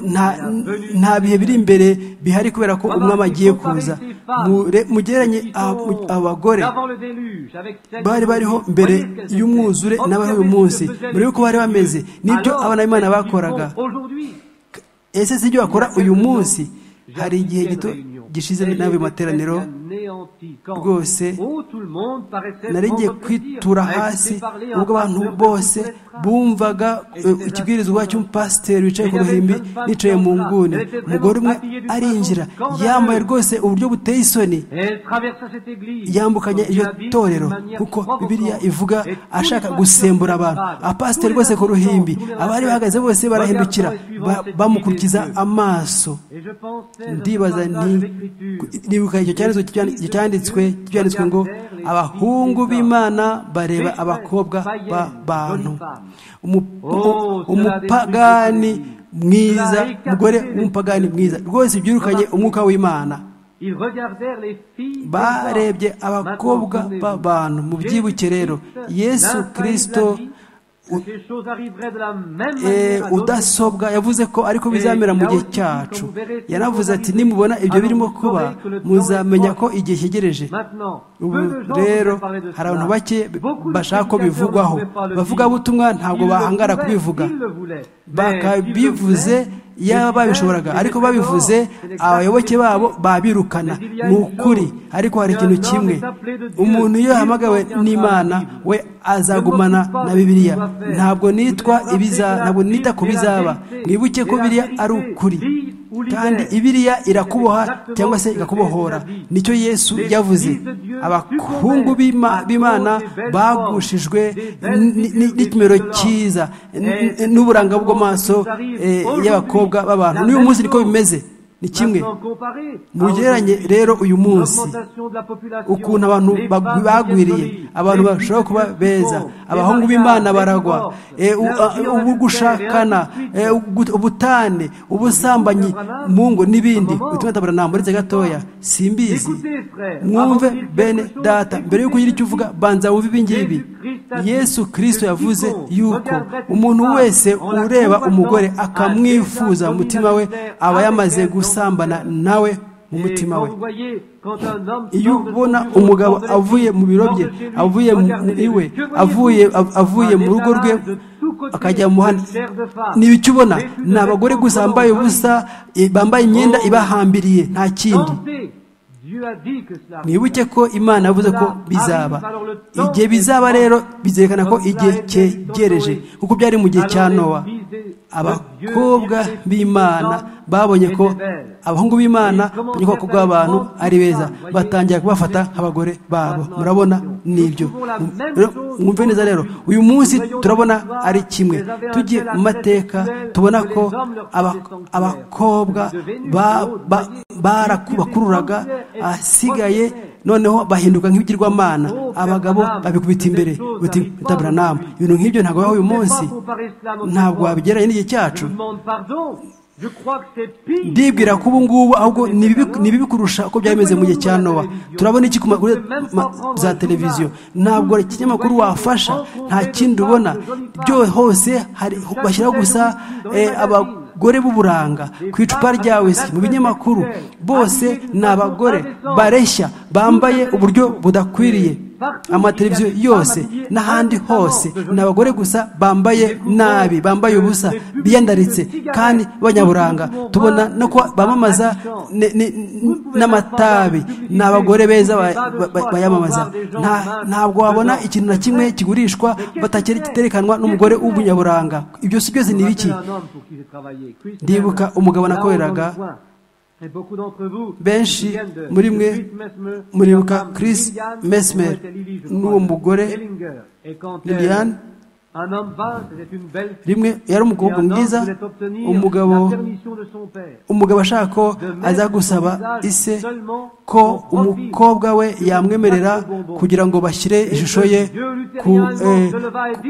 nta bihe biri imbere bihari kubera ko umwami agiye kuza mugereranye abagore bari bariho mbere y'umwuzure n'abari uyu munsi mbere y'uko bari bameze n'ibyo abana b'imana bakoraga ese si ibyo bakora uyu munsi hari igihe gito gishize nabi materaniro rwose nari ngiye kwitura hasi ubwo abantu bose bumvaga ikibwirizwa cy'umupasiteri wicaye ku ruhimbi nicaye mu nguni umugore umwe arinjira yambaye rwose uburyo buteye isoni yambukanya iryo torero kuko bibiriya ivuga ashaka gusembura abantu abapasiteri rwose ku ruhimbi abari bahagaze bose barahindukira bamukurikiza amaso ndibaza nti nibuka icyo cyanditswe cyanditswe cyanditswe ngo abahungu b'imana bareba abakobwa b'abantu umupagani mwiza umugore w'umupagani mwiza rwose byirukanye umwuka w'imana barebye abakobwa b'abantu mu byibuke rero yesu kirisito udasobwa yavuze ko ariko bizamera mu gihe cyacu yanavuze ati nimubona ibyo birimo kuba muzamenya ko igihe cyegereje ubu rero hari abantu bake bashaka ko bivugwaho bavugabutumwa ntabwo bahangara kubivuga bakabivuze yaba babishoboraga ariko babivuze abayoboke babo babirukana ni ukuri ariko hari ikintu kimwe umuntu iyo yahamagawe n'imana we azagumana na bibiliya ntabwo nitwa ntabwo nita ku bizaba mwibuke ko biriya ari ukuri kandi ibiriya irakuboha cyangwa se igakubohora nicyo yesu yavuze abahungu b'imana bagushijwe n'ikimero cyiza n'uburanga bw'amaso y'abakobwa b'abantu n'uyu munsi niko bimeze ni kimwe mugereranye rero uyu munsi ukuntu abantu bagwiriye abantu bashobora kuba beza abahungu b'imana baragwa ubu gushakana ubutane ubusambanyi mu ngo n'ibindi bituma tabura uretse gatoya simbizi mwumve bene data mbere y'uko ugira icyo uvuga banza wumve ibingibi yesu kirisito yavuze yuko umuntu wese ureba umugore akamwifuza mu mutima we aba yamaze gusambana nawe mu mutima we iyo ubona umugabo avuye mu biro bye avuye mu iwe avuye avuye mu rugo rwe akajya mu muhanda ni ibiki ubona ni abagore gusa bambaye ubusa bambaye imyenda ibahambiriye nta kindi mwibuke ko imana yavuze ko bizaba igihe bizaba rero bizerekana ko igihe cyegereje kuko byari mu gihe cya nowa abakobwa b'imana babonye ko abahungu b'imana babonye ko abakobwa b'abantu ari beza batangira kubafata nk'abagore babo murabona n'ibyo mwumve neza rero uyu munsi turabona ari kimwe tugiye mu mateka tubona ko abakobwa barakubakururaga asigaye noneho bahinduka nk'ibigirwamana abagabo babikubita imbere bitabura nama ibintu nk'ibyo ntabwo bibaho uyu munsi ntabwo wabigeranye n'igihe cyacu ndibwira ko ubu ngubu ahubwo ni bibi kurusha uko byari bimeze mu gihe cya nowa turabona iki ku maguru za televiziyo ntabwo ikinyamakuru wafasha nta kindi ubona byose hose bashyiraho gusa abagore b'uburanga ku icupa ryawe se mu binyamakuru bose ni abagore bareshya bambaye uburyo budakwiriye amateleviziyo yose n'ahandi hose ni abagore gusa bambaye nabi bambaye ubusa biyandaritse kandi banyaburanga tubona no ko bamamaza n'amatabi ni abagore beza bayamamaza ntabwo wabona ikintu na kimwe kigurishwa kiterekanwa n'umugore w'umunyaburanga ibyo si byose ni ibiki ndibuka umugabo nakoreraga benshi muri mwe muribuka Chris Mesmer n'uwo mugore Liliane rimwe yari umukobwa mwiza umugabo umugabo ashaka ko aza gusaba ise ko umukobwa we yamwemerera kugira ngo bashyire ishusho ye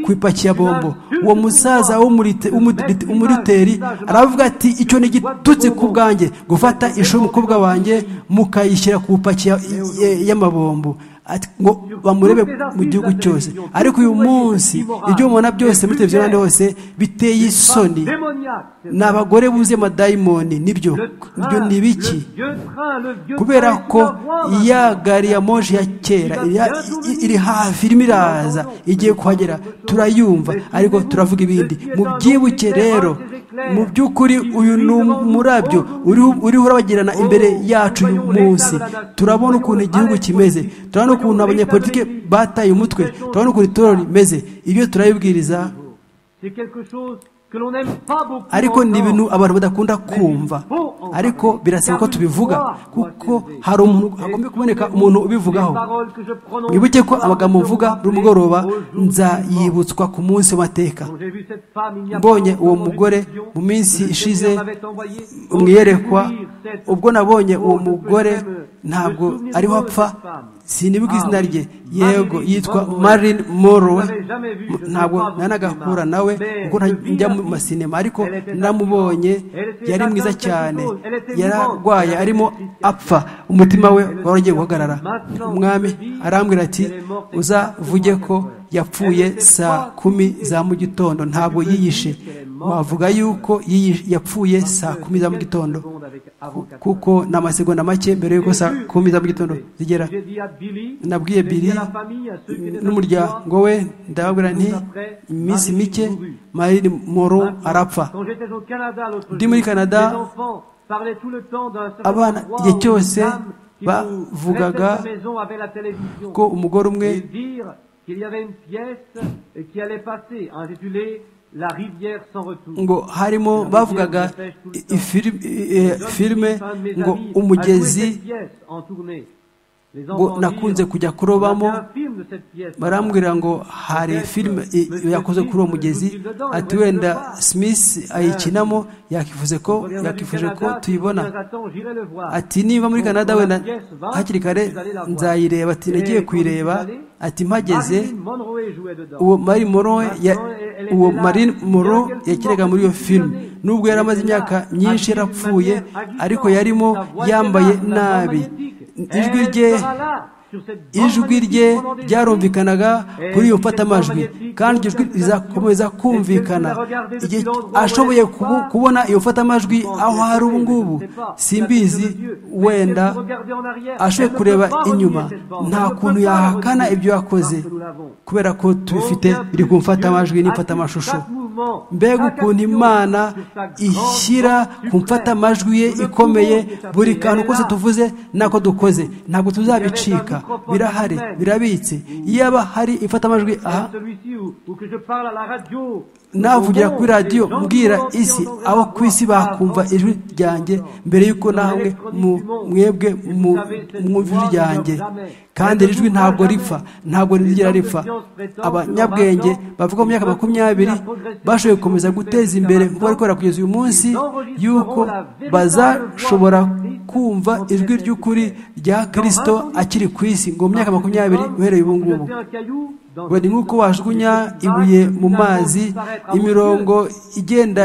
ku ipaki ya bombo uwo musaza w'umuriteri aravuga ati icyo ni igitutsi ku bwanjye gufata ishusho y'umukobwa wanjye mukayishyira ku ipaki y'amabombo ngo bamurebe mu gihugu cyose ariko uyu munsi ibyo mubona byose muri televiziyo n'ahandi hose biteye isoni ni abagore buze amadayimoni nibyo ibyo ni ibiki kubera ko ya gari ya moje ya kera iri hafi irimo iraza igiye kuhagera turayumva ariko turavuga ibindi mubyibuke rero mu by'ukuri uyu ni umurabyo uriho urabagirana imbere yacu uyu munsi turabona ukuntu igihugu kimeze turabona ukuntu abanyapolitike bataye umutwe turabona ukuntu itora rimeze ibyo turabibwiriza ariko ni ibintu abantu badakunda kumva ariko birasaba ko tubivuga kuko hari umuntu hagomba kuboneka umuntu ubivugaho mwibuke ko amagambo mvuga rumugoroba nzayibutswa ku munsi w'amateka mbonye uwo mugore mu minsi ishize mwiyerekwa ubwo nabonye uwo mugore ntabwo ariho apfa sinibuka izina rye yego yitwa marine morowe ntabwo nanagahura nawe kuko njya mu masinema ariko namubonye yari mwiza cyane yararwaye arimo apfa umutima we wari ugiye guhagarara umwami arambwira ati uzavuge ko yapfuye saa kumi za mu gitondo ntabwo yiyishe wavuga yuko yapfuye saa kumi za mu gitondo kuko ni amasegonda make mbere y'uko saa kumi za mu gitondo zigera nabwiye biri n'umuryango we ndababwira nti iminsi mike marine moro arapfa ndi muri canada abana igihe cyose bavugaga ko umugore umwe ngo harimo bavugaga filime ngo umugezi ngo nakunze kujya kurobamo barambwira ngo hari filime yakoze kuri uwo mugezi ati wenda simisi ayikinamo yakifuje ko yakifuje ko tuyibona ati niba muri canada wenda hakiri kare nzayireba ati nagiye kuyireba ati mpageze uwo mari morowe uwo marine moro yakinaga muri iyo filime nubwo yari amaze imyaka nyinshi yarapfuye ariko yarimo yambaye nabi ijwi rye ijwi rye ryarumvikanaga kuri iyo mfatamajwi kandi iryo jwi rizakomeza kumvikana igihe ashoboye kubona iyo mfatamajwi aho hari ubu ngubu simbizi wenda ashoboye kureba inyuma nta kuntu yahakana ibyo yakoze kubera ko tubifite biri ku mfatamajwi n'imfatamashusho mbega ukuntu imana ishyira ku mfatamajwi ye ikomeye buri kantu kose tuvuze nako dukoze ntabwo tuzabicika birahari birabitse iyaba hari imfatamajwi aha navugira kuri radiyo mbwira isi aho ku isi bakumva ijwi ryanjye mbere y'uko namwe mwebwe mwumva ijwi ryanjye kandi iri jwi ntabwo ripfa ntabwo rigira ripfa abanyabwenge bavuga mu myaka makumyabiri bashoboye gukomeza guteza imbere kuko bari kubera kugeza uyu munsi y'uko bazashobora kumva ijwi ry'ukuri rya kirisito akiri ku isi ngo mu myaka makumyabiri uhereye ubu ngubu bari nk'uko wajugunya ibuye mu mazi imirongo igenda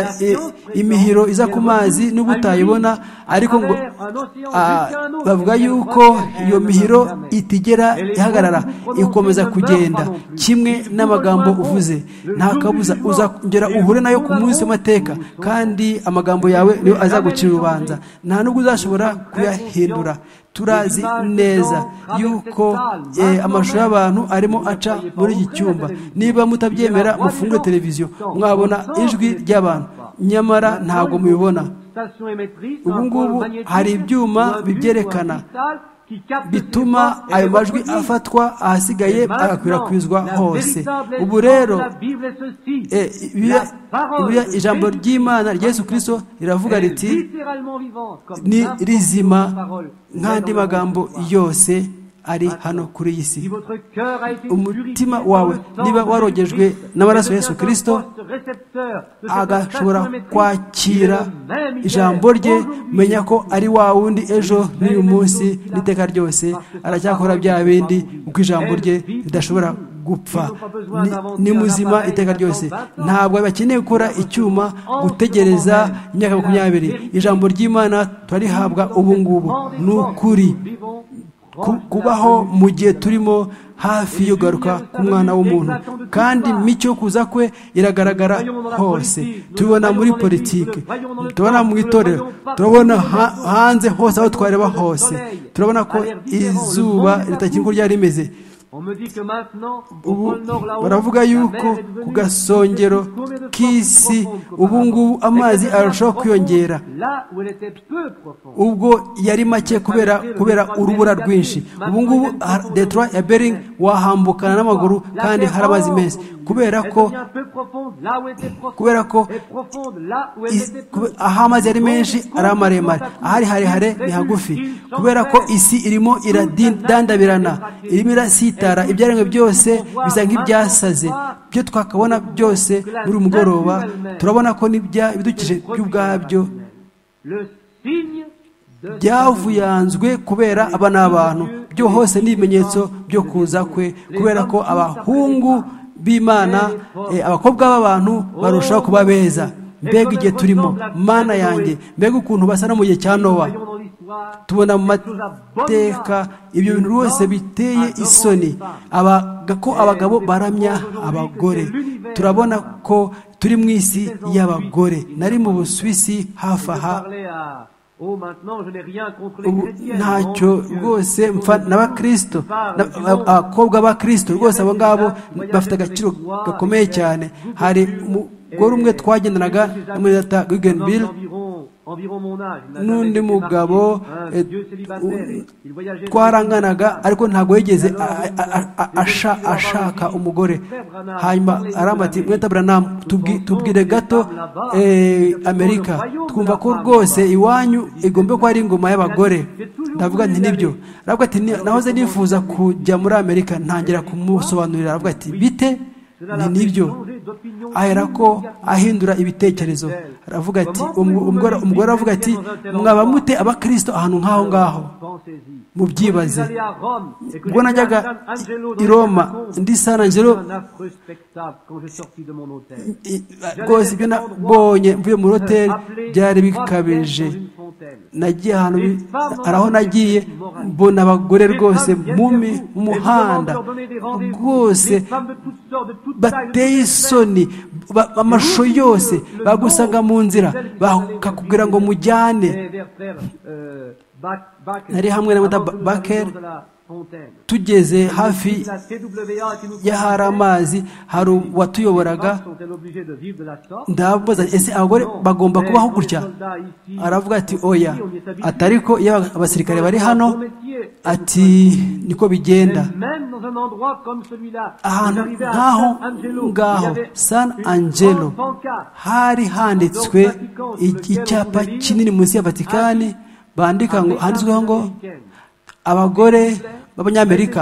imihiro iza ku mazi n'ubwo utayibona ariko ngo bavuga yuko iyo mihiro itigera ihagarara ikomeza kugenda kimwe n'amagambo uvuze nta kabuza uzongera uhure nayo ku munsi w'amateka kandi amagambo yawe niyo azagucira urubanza nta n'ubwo uzashobora kuyahindura turazi neza yuko amashusho y'abantu arimo aca muri iki cyumba niba mutabyemera mufungure televiziyo mwabona ijwi ry'abantu nyamara ntabwo mubibona ubu ngubu hari ibyuma bibyerekana bituma ayo majwi afatwa ahasigaye agakwirakwizwa hose ubu rero ijambo ry'imana Yesu kirisito riravuga riti ni rizima nk'andi magambo yose ari hano kuri iyi si umutima wawe niba warogejwe n'amaraso Yesu kirisito agashobora kwakira ijambo rye menya ko ari wa wundi ejo n'uyu munsi n'iteka ryose aracyakora bya bindi kuko ijambo rye ridashobora gupfa ni muzima iteka ryose ntabwo bakeneye gukora icyuma gutegereza imyaka makumyabiri ijambo ry'imana turarihabwa ubu ngubu ni ukuri kubaho mu gihe turimo hafi yo kugaruka ku mwana w'umuntu kandi imico yo kuza kwe iragaragara hose tubona muri politiki tubona mu itorero turabona hanze hose aho twareba hose turabona ko izuba ritakiri uko ryari rimeze ubu baravuga yuko ku gasongero k'isi ubu ngubu amazi arushaho kwiyongera ubwo yari make kubera kubera urubura rwinshi ubu ngubu detroit ya bering wahambukana n'amaguru kandi hari amazi meza kubera ko kubera ko aho amazi ari menshi ari amaremare ahari harehare ni hagufi kubera ko isi irimo iradandabirana irimo irasita ibyaremwe byose bisa nk'ibyasaze byo twakabona byose muri mugoroba turabona ko ibidukije by'ubwabyo byavuyanzwe kubera aba ni abantu byo hose ni ibimenyetso byo kuza kwe kubera ko abahungu b'imana abakobwa b'abantu barushaho kuba beza mbega igihe turimo mana yanjye mbega ukuntu basa no mu gihe cya nowa tubona mu mateka ibyo bintu rwose biteye isoni ko abagabo baramya abagore turabona ko turi mu isi y'abagore nari mu busuwisi hafi aha ubu ntacyo rwose mfa n'abakirisito abakobwa b'abakirisito rwose abo ngabo bafite agaciro gakomeye cyane hari umugore umwe twagendanaga muri leta wigenibiri n'undi mugabo twaranganaga ariko ntabwo yigeze ashaka umugore hanyuma aramati mweta buranamu tubwire gato amerika twumva ko rwose iwanyu igomba kuba ari ingoma y'abagore ndavuga nti nibyo aravuga ati nahoze nifuza kujya muri amerika ntangira kumusobanurira aravuga ati bite ni nibyo ahera ko ahindura ibitekerezo aravuga ati umugore aravuga ati mwaba mute abakirisito ahantu nk'aho ngaho mubyibaze ubwo najyaga i roma ndi sanangero rwose ibyo nabonye mvuye muri hoteli byari bikabije nagiye ahantu araho nagiye mbona abagore rwose mu muhanda rwose bateye isoni amashusho yose bagusanga mu nzira bakakubwira ngo mujyane nari hamwe na bakeri tugeze hafi y'ahari amazi hari uwatuyoboraga ndabaza ese abagore bagomba kubaho gutya aravuga ati oya atari ko iyo abasirikare bari hano ati niko bigenda ahantu nk'aho ngaho san angelo hari handitswe icyapa kinini munsi ya vatikani bandika ngo handitsweho ngo abagore b'abanyamerika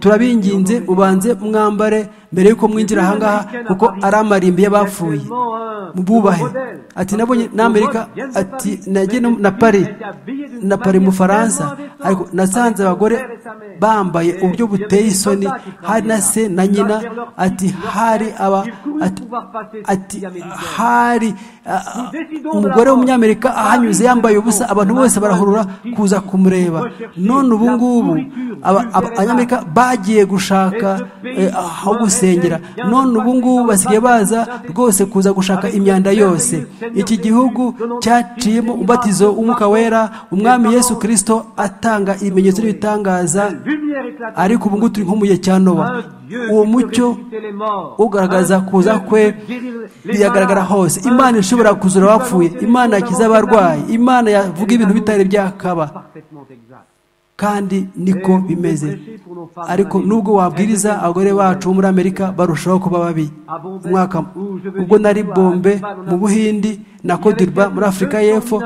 turabinginze ubanze mwambare mbere y'uko mwinjira ahangaha kuko ari amarimbi y'abapfuye bubahe ati nabonye n'amerika ati nagiye na pari na pari mu faransa ariko nasanze abagore bambaye uburyo buteye isoni hari na se na nyina ati hari aba ati hari umugore w'umunyamerika ahanyuze yambaye ubusa abantu bose barahurura kuza kumureba none ubu ngubu abanyamerika bagiye gushaka aho gusengera none ubu ngubu basigaye baza rwose kuza gushaka imyanda yose iki gihugu cyaciyemo umubatizo w'umwuka wera umwami yesu kirisito atanga ibimenyetso n'ibitangaza ariko ubu ngubu turi nko mu gihe cya nowa uwo mucyo ugaragaza kuza kwe biragaragara hose imana ishobora kuzura abapfuye imana yakiza abarwayi imana yavuga ibintu bitari byakaba kandi niko bimeze ariko nubwo wabwiriza abagore bacu muri amerika barushaho kuba babi umwaka ubwo nari bombe mu buhindi na kodirba muri afurika y'epfo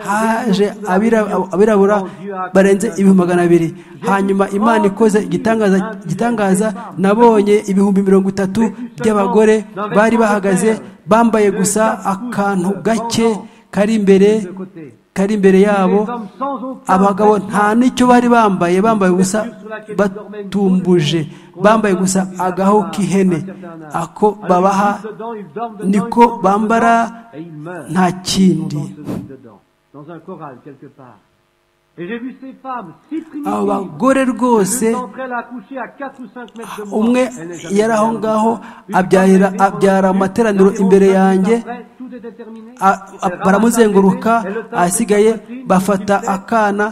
haje abirabura barenze ibihumbi magana abiri hanyuma imana ikoze igitangaza nabonye ibihumbi mirongo itatu by'abagore bari bahagaze bambaye gusa akantu gake kari imbere kari imbere yabo abagabo nta n'icyo bari bambaye bambaye gusa batumbuje bambaye gusa agaho k'ihene ako babaha niko bambara nta kindi abo bagore rwose umwe yari aho ngaho abyara amateraniro imbere yanjye baramuzenguruka ahasigaye bafata akana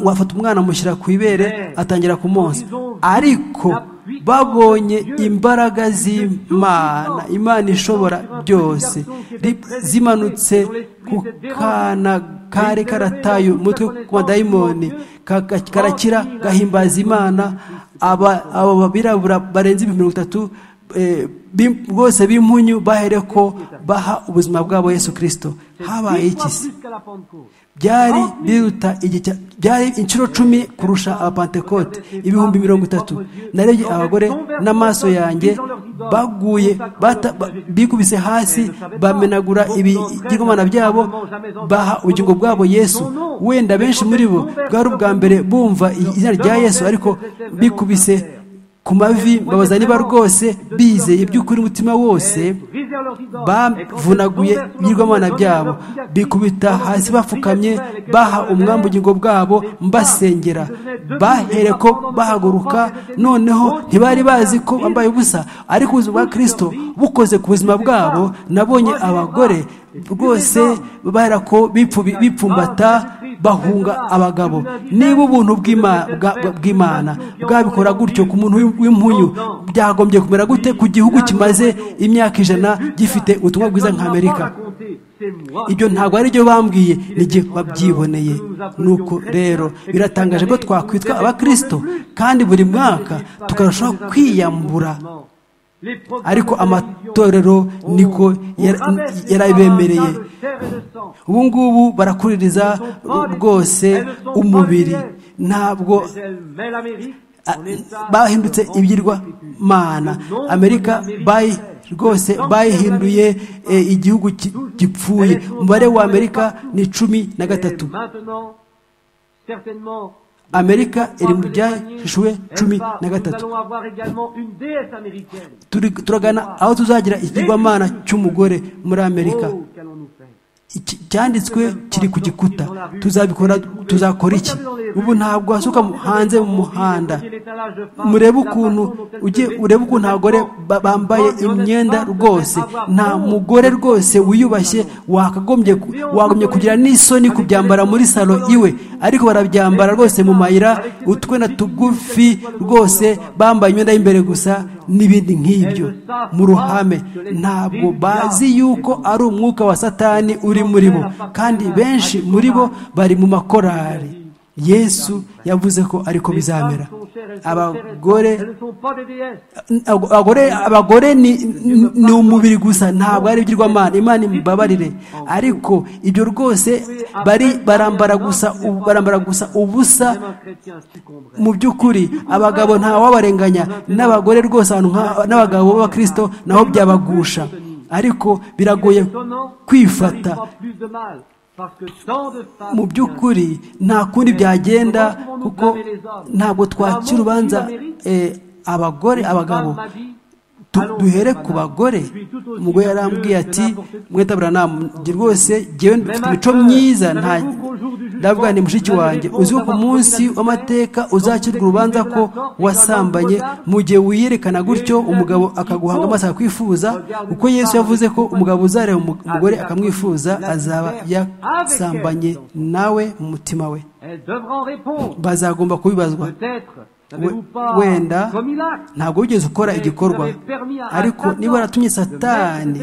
bafata umwana amushyira ku ibere atangira kumonsa ariko babonye imbaraga z'imana imana ishobora byose zimanutse ku kana kari karataye umutwe ku madayimoni karakira gahimbaza imana abo babirabura barenze ibihumbi mirongo itatu rwose b'impunyu bahere ko baha ubuzima bwabo yesu kirisito habaye iki se byari biruta byari inshuro cumi kurusha abapantekote ibihumbi mirongo itatu narebye abagore n'amaso yanjye baguye bikubise hasi bamenagura ibigomana byabo baha ubugingo bwabo yesu wenda benshi muri bo bwari ubwa mbere bumva izina rya yesu ariko bikubise ku mavi babaza niba rwose bizeye iby'ukuri umutima wose bavunaguye ibigirwamana byabo bikubita hasi bapfukamye baha umwambi ubugingo bwabo mbasengera bahere ko bahaguruka noneho ntibari bazi ko bambaye ubusa ariko ubuzima bwa kirisito bukoze ku buzima bwabo nabonye abagore rwose bahera ko bipfumbata bahunga abagabo niba ubuntu bw'imana bwabikora gutyo ku muntu w'impunyu byagombye kumera gute ku gihugu kimaze imyaka ijana gifite ubutumwa bwiza nk'amerika ibyo ntabwo ari byo bambwiye n'igihe babyiboneye nuko rero biratangaje ko twakwitwa abakirisito kandi buri mwaka tukarushaho kwiyambura ariko amatorero niko yarabemereye ubu ngubu barakuririza rwose umubiri ntabwo bahindutse mana amerika bayi rwose bayihinduye igihugu gipfuye umubare wa amerika ni cumi na gatatu amerika iri mu byahishwe cumi na gatatu turagana aho tuzagira ikigwamana cy'umugore muri amerika cyanditswe kiri ku gikuta tuzabikora tuzakora iki ubu ntabwo hasuka hanze mu muhanda murebe ukuntu urebe ukuntu abagore bambaye imyenda rwose nta mugore rwose wiyubashye wakagombye kugira n'isoni kubyambara muri salo iwe ariko barabyambara rwose mu mayira utwenda tugufi rwose bambaye imyenda y'imbere gusa n'ibindi nk'ibyo mu ruhame ntabwo bazi yuko ari umwuka wa satani uri muri bo kandi benshi muri bo bari mu makorari yesu yavuze ko ariko bizamera abagore abagore ni umubiri gusa ntabwo ari ibigirwamana imana imbabarire ariko ibyo rwose barambara gusa ubusa mu by'ukuri abagabo ntawabarenganya n'abagore rwose n'abagabo b'abakirisito naho byabagusha ariko biragoye kwifata mu by'ukuri nta kundi byagenda kuko ntabwo twakira urubanza abagore abagabo duhere ku bagore umugore yarambwiye ati mwetabura ntabwo rwose ngewe imico myiza ndavuga ni mushiki wanjye uzi ko ku munsi w'amateka uzakirwa urubanza ko wasambanye mu gihe wiyerekana gutyo umugabo akaguhanga amaso akakwifuza kuko yesu yavuze ko umugabo uzareba umugore akamwifuza azaba yasambanye nawe mu mutima we bazagomba kubibazwa wenda ntabwo wigeze ukora igikorwa ariko niba waratumye satani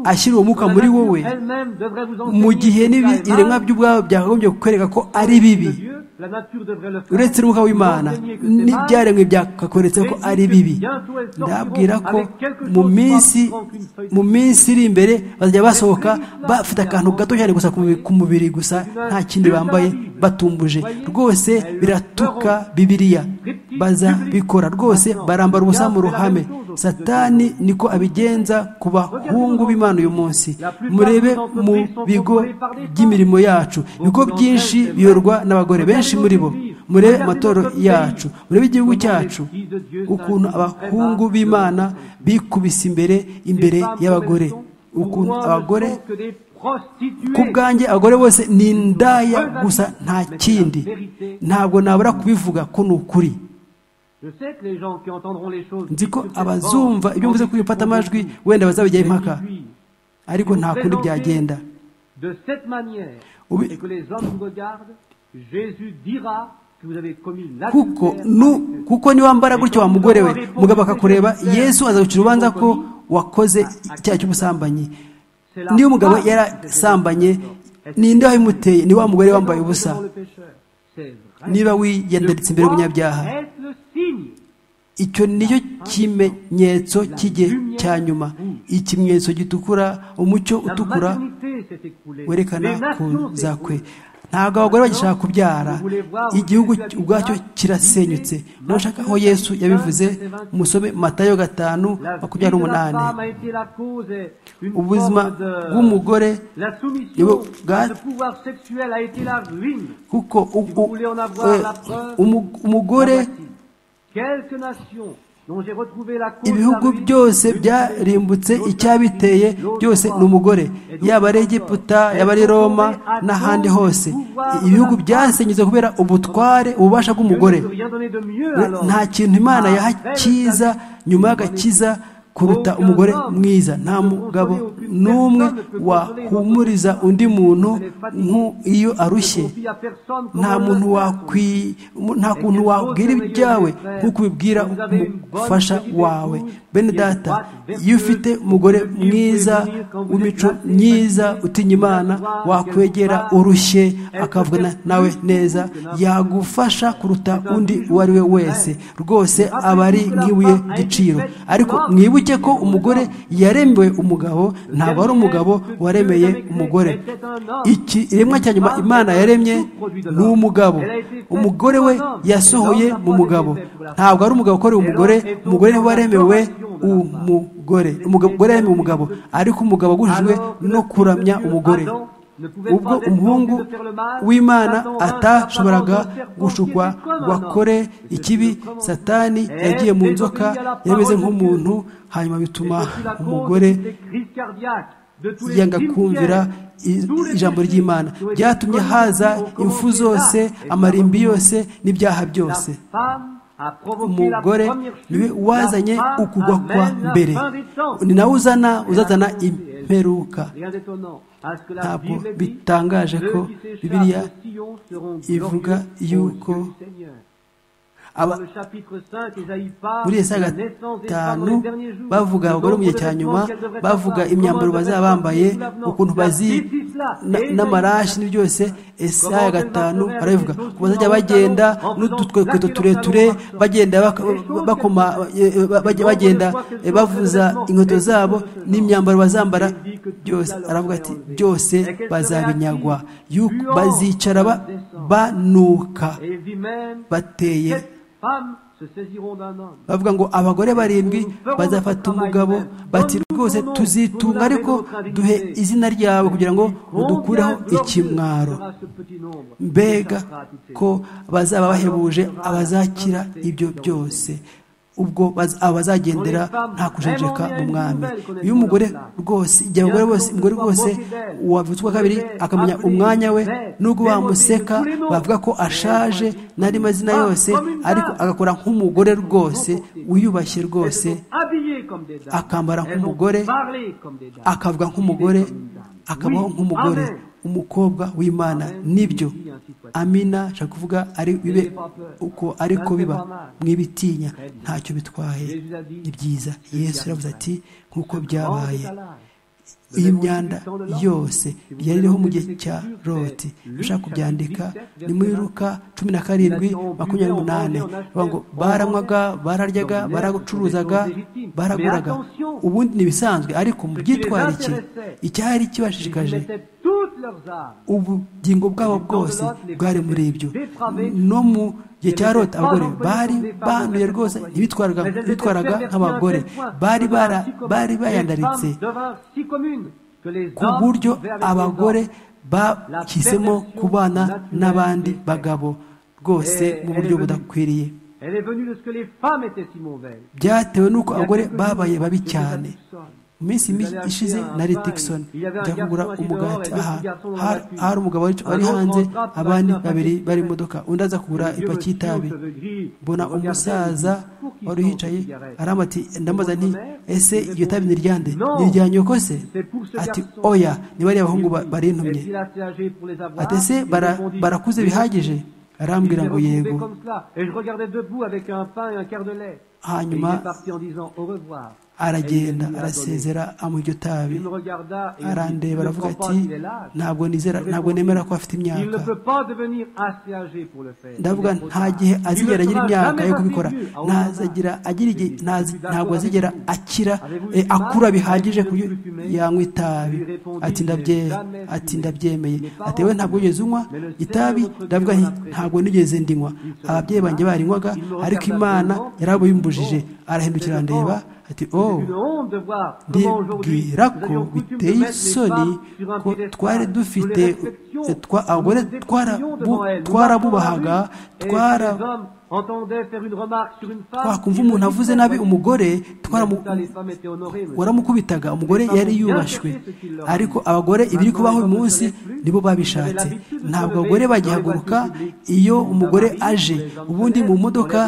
ashyira uwo mwuka muri wowe mu gihe n'ibiremwa by'ubwabo byakagombye kukwereka ko ari bibi uretse n'umwuka w'imana n'ibyaremwe byakakweretse ko ari bibi ndabwira ko mu minsi mu minsi iri imbere bazajya basohoka bafite akantu gato cyane gusa ku mubiri gusa nta kindi bambaye batumbuje rwose biratuka bibiriya bazabikora rwose barambara ubusa mu ruhame satani niko abigenza ku bahungu b'imana uyu munsi murebe mu bigo by'imirimo yacu ibigo byinshi biyorwa n'abagore benshi muri bo murebe amatoro yacu murebe igihugu cyacu ukuntu abahungu b'imana bikubise imbere imbere y'abagore ukuntu abagore ku bwanjye abagore bose ni indaya gusa nta kindi ntabwo nabura kubivuga ko ni ukuri nzi ko abazumva ibyo mvuze kuri bifata amajwi wenda bazabijyaho impaka ariko nta kundi byagenda kuko niwambara gutyo wa mugore we mugabo akakureba yesu azagucira urubanza ko wakoze icyaha cy'ubusambanyi niyo umugabo yarasambanye ninde wabimuteye ni wa mugore wambaye ubusa niba wiyandaritse imbere y'umunyabyaha icyo nicyo kimenyetso cy'igihe cya nyuma ikimenyetso gitukura umucyo utukura werekana kuza kwe ntabwo abagore bagishaka kubyara igihugu ubwacyo kirasenyutse ntushaka aho yesu yabivuze musome matayo gatanu makumyabiri n'umunani ubuzima bw'umugore kuko umugore ibihugu byose byarimbutse icyabiteye byose ni umugore yaba ari egiputa yaba ari roma n'ahandi hose ibihugu byasenyutse kubera ubutware ububasha bw'umugore nta kintu imana yaha cyiza nyuma y'agakiza kuruta umugore mwiza nta mugabo n'umwe wahumuriza undi muntu nk'iyo arushye nta muntu nta kuntu wabwira ibyawe nk'uko ubibwira umufasha wawe bene data iyo ufite umugore mwiza w'imico myiza utinya imana wakwegera urushye akavugana nawe neza yagufasha kuruta undi uwo ari we wese rwose aba ari nk'ibuye giciro ariko mwibuke ko umugore yaremeye umugabo ntabwo ari umugabo waremeye umugore iki iremwa cya nyuma imana yaremye ni umugabo umugore we yasohoye mu mugabo ntabwo ari umugabo ukoreye umugore umugore niwe waremewe umugore umugore yaremewe umugabo ariko umugabo agujijwe no kuramya umugore ubwo umuhungu w'imana atashoboraga gushukwa ngo akore ikibi satani yagiye mu nzoka yameze nk'umuntu hanyuma bituma umugore yanga kumvira ijambo ry'imana byatumye haza impfu zose amarimbi yose n'ibyaha byose umugore niwe wazanye ukugwa kwa mbere ni nawe uzana uzazana imperuka ntabwo bitangaje ko bibiliya ivuga yuko muri isaga gatanu bavuga abagore mu gihe cya nyuma bavuga imyambaro bazaba bambaye ukuntu bazi n'amarashi ni byose isaga gatanu barabivuga ku bazajya bagenda n'udukweto tureture bagenda bakoma bagenda bavuza inkweto zabo n'imyambaro bazambara byose aravuga ati byose bazabinyagwa bazicara banuka bateye bavuga ngo abagore barindwi bazafata umugabo bati rwose tuzitunga ariko duhe izina ryawe kugira ngo udukureho ikimwaro mbega ko bazaba bahebuje abazakira ibyo byose ubwo abazagendera nta kujenjeka mu mwami iyo umugore rwose igihe abagore bose umugore rwose wavutswa kabiri akamenya umwanya we nubwo bamuseka bavuga ko ashaje n'andi mazina yose ariko agakora nk'umugore rwose wiyubashye rwose akambara nk'umugore akavuga nk'umugore akabaho nk'umugore umukobwa w'imana nibyo amina nshaka kuvuga ari bibe uko ariko biba mwibitinya ntacyo bitwaye ni byiza yesu aravuze ati nk'uko byabaye iyi myanda yose yari iriho mu gihe cya roti ushaka kubyandika ni muri ruka cumi na karindwi makumyabiri n'umunani ngo baranywaga bararyaga baracuruzaga baraguraga ubundi ni ibisanzwe ariko mu byitwarike icyari kibashishikaje ubugingo bwabo bwose bwari muri ibyo no mu gihe cya rota abagore bari banduye rwose ntibitwaraga nk'abagore bari bari bayandaritse ku buryo abagore bahisemo kubana n'abandi bagabo rwose mu buryo budakwiriye byatewe n'uko abagore babaye babi cyane mu minsi ishize nari dickson njya kugura umugati aha hari umugabo wari hanze abandi babiri bari imodoka undi aza kugura ipaki y'itabi mbona umusaza wari uhicaye aramati ndamubaza nti ese iryo tabi ni ryande ni irya nyoko se ati oya ni bariya abahungu barintumye ati ese barakuze bihagije arambwira ngo yego hanyuma aragenda arasezera amuha iryo tabi arandeba aravuga ati ntabwo nizera ntabwo nemera ko afite imyaka ndavuga nta gihe azigera agira imyaka yo kubikora ntazagira agira igihe ntabwo azigera akira akura bihagije ku yanywa itabi ati ati ndabyemeye ati we ntabwo wigeze unywa itabi ndavuga ntabwo nigeze ndinywa ababyeyi banjye barinywaga ariko imana yarabuyimbujije arahindukira arandeba ati oh ndibwira ko biteye isoni ko twari dufite abagore twarabubahaga entendait faire une remarque sur une femme. twakumva umuntu avuze nabi umugore twaramu- Ça, les femmes étaient honorées. monsieur. waramukubitaga umugore yari yubashywe ariko abagore ibiri kubaho uyu munsi nibo babishatse ntabwo abagore bagihaguruka iyo umugore aje ubundi mu modoka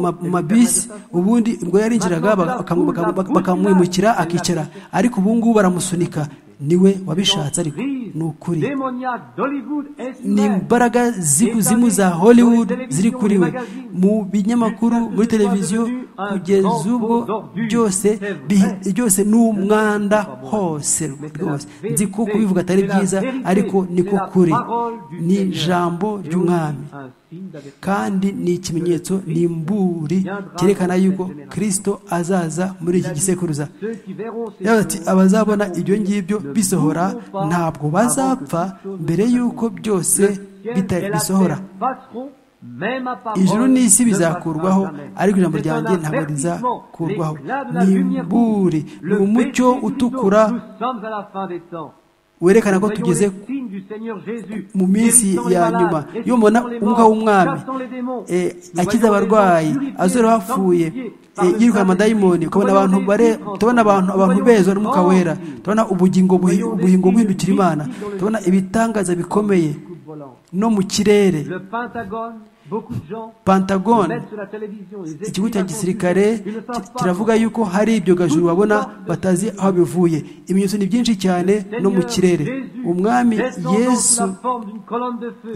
ma- mu mabisi ubundi ubwo yarinjiraga baka- baka- baka- bakamwimukira akicara ariko ubu ngubu baramusunika niwe wabishatse ariko ni ukuri Démoniaque d'Hollywood est ni imbaraga z'ikuzimu za hollywood ziri kuri we mu binyamakuru muri televiziyo kugeza ubwo byose bi- byose ni umwanda hose rwose nzi ko kubivuga atari byiza ariko niko kuri ni ijambo ry'umwami un signe d'avertissement. kandi ni ikimenyetso ni imburi cyerekana yuko kirisito azaza muri iki gisekuruza Ceux qui verront ces yavuze ati abazabona ibyo ngibyo bisohora ntabwo bazapfa mbere y'uko byose bita et la bisohora terre passeront, même ma parole ijuru n'isi ne bizakurwaho passera jamais. ariko ijambo C'est un ryanjye ntabwo avertissement, rizakurwaho l'éclat de la ni lumière imburi court. ni Le umucyo Christ, utukura nous sommes à la fin des temps. werekana ko Voyons tugeze les signes du Seigneur Jésus, mu minsi guérissant les ya malades, nyuma iyo ressuscitant mubona les morts, umwuka w'umwami chassant les démons. eh, Nous akiza voyons les abarwayi gens purifiés, azora abapfuye sanctifiés eh, par le yirukana sang de amadayimoni Jésus. ukabona Nous abantu voyons bare les esprits tubona abantu transformés. abantu Nous bezwa voyons n'umwuka les wera esprits tubona ubugingo buhi- dans le ubugingo ciel. buhindukira imana tubona ibitangaza bikomeye coupe volante. no mu kirere Le Pentagone, beaucoup de gens pentagone mettent sur la télévision les ikigo esprits cya gisirikare inconfus. Ils ne savent ki- pas kiravuga yuko hari ibyo gajuru babona batazi aho bivuye ibimenyetso ni byinshi cyane no mu kirere umwami yesu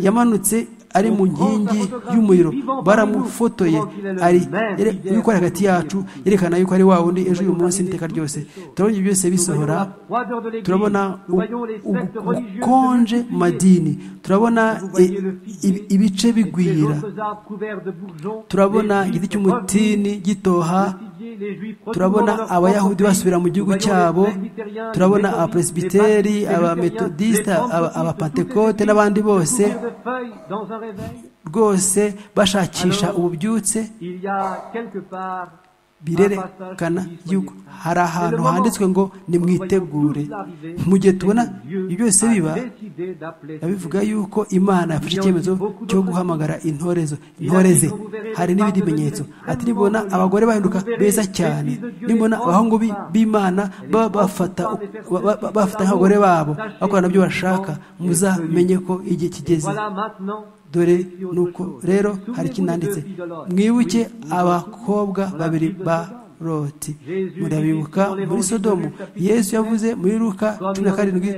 yamanutse ari mu nkingi y'umuriro baramufotoye ari yere- yuko ari hagati yacu yerekana yuko ari wa wundi ejo uyu munsi n'iteka ryose turabona ibyo byose bisohora turabona u- ubu- ubukonje mu madini turabona i- i- ibice bigwira turabona igiti cy'umutini gitoha turabona abayahudi basubira mu gihugu cyabo turabona abapresibiteri abametodisita aba- abapantekote n'abandi bose rwose bashakisha ububyutse birerekana yuko hari ahantu handitswe ngo nimwitegure mu gihe tubona ibyo byose biba bivuga yuko imana yafashe icyemezo cyo guhamagara intorezo intore ze hari n'ibindi bimenyetso ati nibona abagore bahinduka beza cyane nibona abahungu bi- b'imana baba bafata ba- ba- ba- bafata nk'abagore babo bakora nabyo bashaka muzamenye ko igihe kigeze dore nuko rero hari ikinanditse mwibuke abakobwa babiri ba roti murabibuka muri sodomu yesu yavuze muri luka cumi na karindwi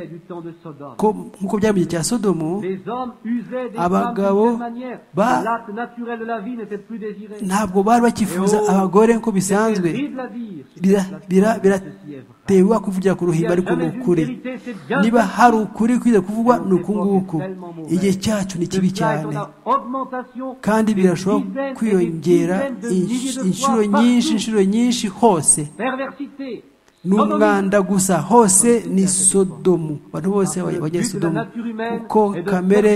ko nk'uko byari mu gihe cya sodomu abagabo Abagabo ba- ntabwo bari bakifuza abagore nk'uko bisanzwe Bira- bira- biratewe kuvugira ku ruhimbi ariko ni ukuri niba hari ukuri kwiza kuvugwa ni uku nguku igihe cyacu ni kibi cyane kandi birashobora kwiyongera insh- inshuro nyinshi inshuro nyinshi hose ni umwanda gusa hose ni sodomu abantu bose bajya bajya sodomu kuko kamere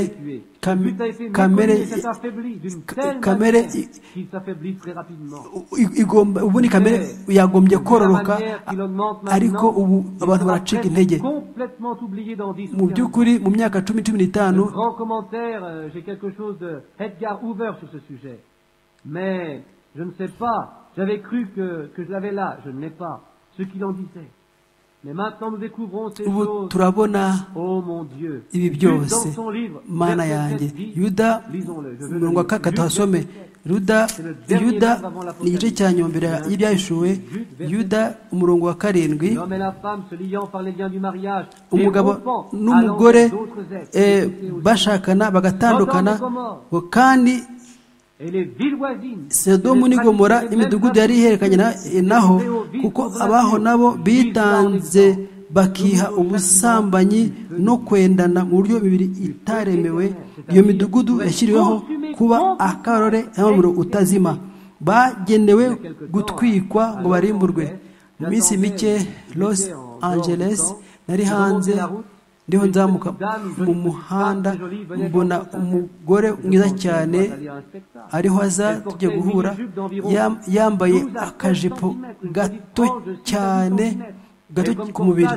kam- kamere ka- kamere i- i- igomba ubu ni kamere yagombye kororoka ariko ubu abantu baracika intege mu by'ukuri mu myaka cumi cumi n'itanu Le grand commentaire, euh, j'ai quelque chose de Edgar Hoover sur ce sujet. Mais je ne sais pas. J'avais cru que, que je l'avais là. Je ne l'ai pas. Ce qu'il en disait. Mais maintenant nous découvrons ces ubu choses. turabona Oh mon Dieu. ibi Jude, byose dans son livre, mana verset yanjye 7, dit, yuda lisons-le, je veux le umurongo wa lire. kakatu Jude, wasome ruda yuda ni igice cya nyombere y'ibyahishuwe yuda umurongo wa karindwi L'homme et la femme se liant par les liens du mariage. et umugabo rompant, allant n'umugore vers d'autres êtres. eh, Écoutez aux- bashakana bagatandukana ngo kandi Et les villes voisines. sodomu et les n'i gomora pratiques des n'imidugudu mêmes yari ihererekanye na- naho kuko abaho nabo bitanze bakiha ubusambanyi no kwendana mu buryo imibiri itaremewe iyo midugudu yashyiriweho kuba akarore n'umuriro utazima bagenewe gutwikwa ngo barimburwe mu minsi mike los angeles nari hanze ndiho nzamuka mu muhanda mbona umugore mwiza cyane ariho aza tujya guhura yam- yambaye akajipo gato cyane gato ku mubiri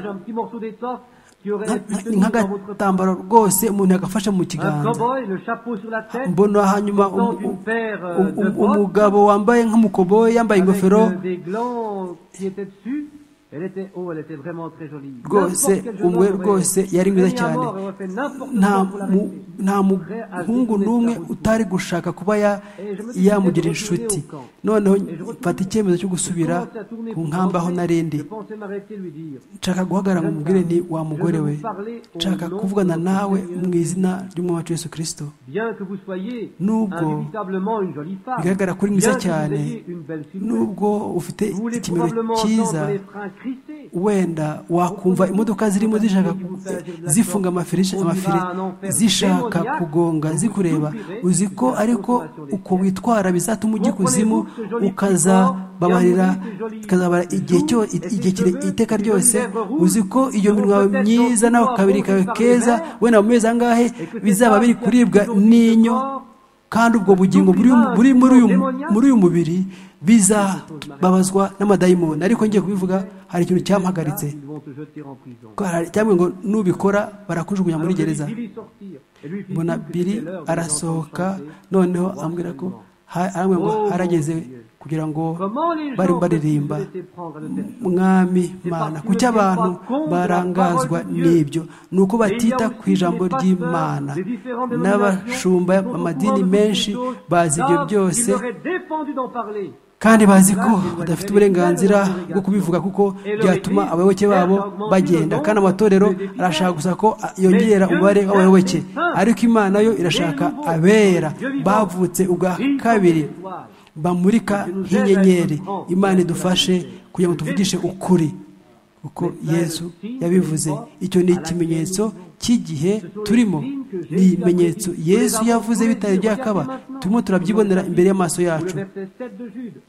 nk'agatambaro rwose umuntu yagafashe mu kiganza mbona hanyuma umugabo wambaye nk'umukoboyi yambaye ingofero rwose umwe rwose yari mwiza cyane nta muhungu n'umwe utari gushaka kuba yamugira inshuti noneho mfata icyemezo cyo gusubira ku nkamba aho narindi nshaka guhagarara mu mubwire ni wa mugore we nshaka kuvugana nawe mu izina ry'umwami wacu Yesu kirisito nubwo bigaragara kuri mwiza cyane nubwo ufite ikimero cyiza wenda wakumva imodoka zirimo zishaka zifunga amafiri zishaka kugonga zikureba uzi ko ariko uko witwara bizatuma ujya ikuzimu ukazababarira ukazabara igihe iteka ryose uzi ko iyo minwa myiza nawe kabiri kawe keza wenda mu mezi angahe bizaba biri kuribwa n'inyo kandi ubwo bugingo buri muri uyu mubiri bizababazwa n'amadayimoni ariko ngiye kubivuga hari ikintu cyampagaritse cyangwa ngo nubikora barakujugunya muri gereza mbona biri arasohoka noneho ambwira ko ngo harageze kugira ngo bari baririmba mwami mana kuki abantu barangazwa n'ibyo ni uko batita ku ijambo ry'imana n'abashumba amadini menshi bazi ibyo byose kandi bazi ko badafite uburenganzira bwo kubivuga kuko byatuma abayoboke babo bagenda kandi amatorero arashaka gusa ko yongera umubare w'abayoboke ariko imana yo irashaka abera bavutse ubwa kabiri bamurika nk'inyenyeri imana idufashe kugira ngo tuvugishe ukuri uko yesu yabivuze icyo ni ikimenyetso cy'igihe turimo ni ibimenyetso yesu yavuze bitari byakaba turimo turabyibonera imbere y'amaso yacu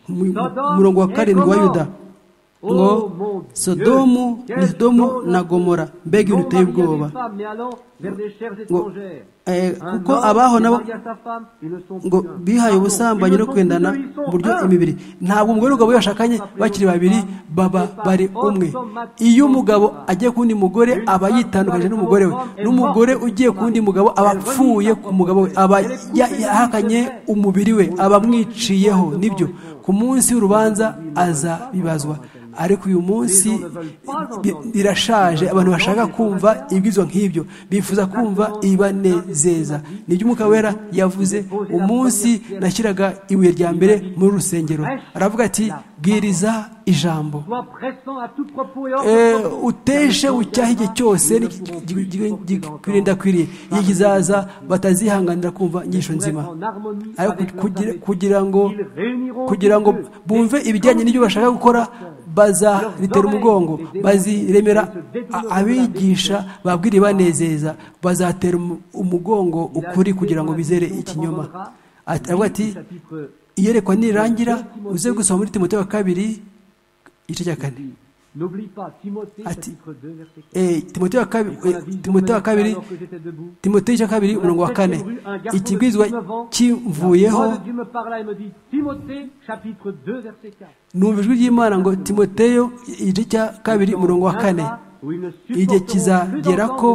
umurongo wa karindwi wa yuda ngo sodomu ni sodomu na gomora mbega ibintu uteye ubwoba kuko abaho nabo ngo bihaye ubusambanyi no kwendana mu buryo imibiri ntabwo umugore n'umugabo yashakanye bakiri babiri baba bari umwe iyo umugabo agiye ku wundi mugore aba yitandukanyije n'umugore we n'umugore ugiye ku wundi mugabo aba apfuye ku mugabo we aba yahakanye umubiri we aba amwiciyeho nibyo ku munsi w'urubanza aza bibazwa ariko uyu munsi birashaje abantu bashaka kumva ibwirizwa nk'ibyo bifuza kumva ibanezeza nibyo umwuka wera yavuze umunsi nashyiraga ibuye rya mbere muri rusengero aravuga ati bwiriza ijambo uteshe ucyaha igihe cyose gikwiriye igihe kizaza batazihanganira kumva inyisho nzima kugira ngo kugira ngo bumve ibijyanye n'ibyo bashaka gukora bazaritera umugongo baziremera abigisha babwira ibanezeza bazatera umugongo ukuri kugira ngo bizere ikinyoma aravuga ati iyerekwa nirangira uze gusoma muri timote wa kabiri igice cya kane ati timote wa kabiri timote cya kabiri umurongo wa kane ikibwizwa kivuyeho numva ijwi ry'imana ngo timoteyo igice cya kabiri umurongo wa kane igihe kizagera ko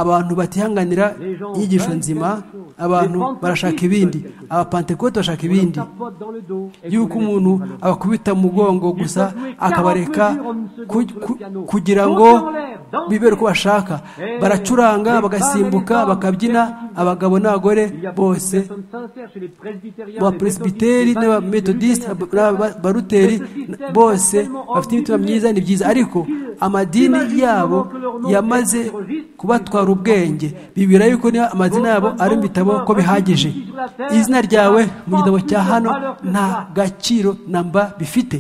abantu batihanganira inyigisho nzima abantu barashaka ibindi abapantekote bashaka ibindi yuko umuntu abakubita umugongo gusa akabareka kugira ngo bibere uko bashaka baracuranga bagasimbuka bakabyina abagabo n'abagore bose abaperesibiteri n'abametodisite n'abaruteri bose bafite imitima myiza ni byiza ariko amadini yabo yamaze kubatwara ubwenge bibwira yuko niba amazina yabo ari mu bitabo ko bihagije izina ryawe mu gitabo cya hano nta gaciro na mba bifite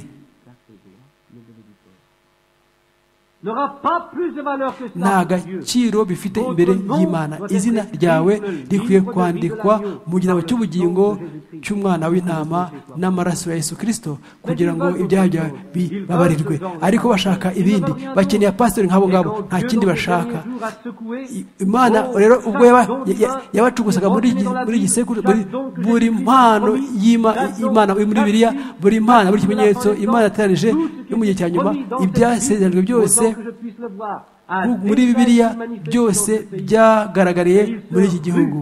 nta gaciro bifite imbere y'imana izina ryawe rikwiye kwandikwa mu gitabo cy'ubugingo cy'umwana w'intama n'amaraso ya Yesu kirisito kugira ngo ibyaha byawe bibabarirwe ariko bashaka ibindi bakeneye pasiteri nk'abo ngabo nta kindi bashaka imana rero ubwo yabacugusaga muri gisekuru buri mpano y'imana muri biriya buri mpano buri kimenyetso imana yateranije yo mu gihe cya nyuma ibyasezeranijwe byose muri bibiliya byose byagaragariye muri iki gihugu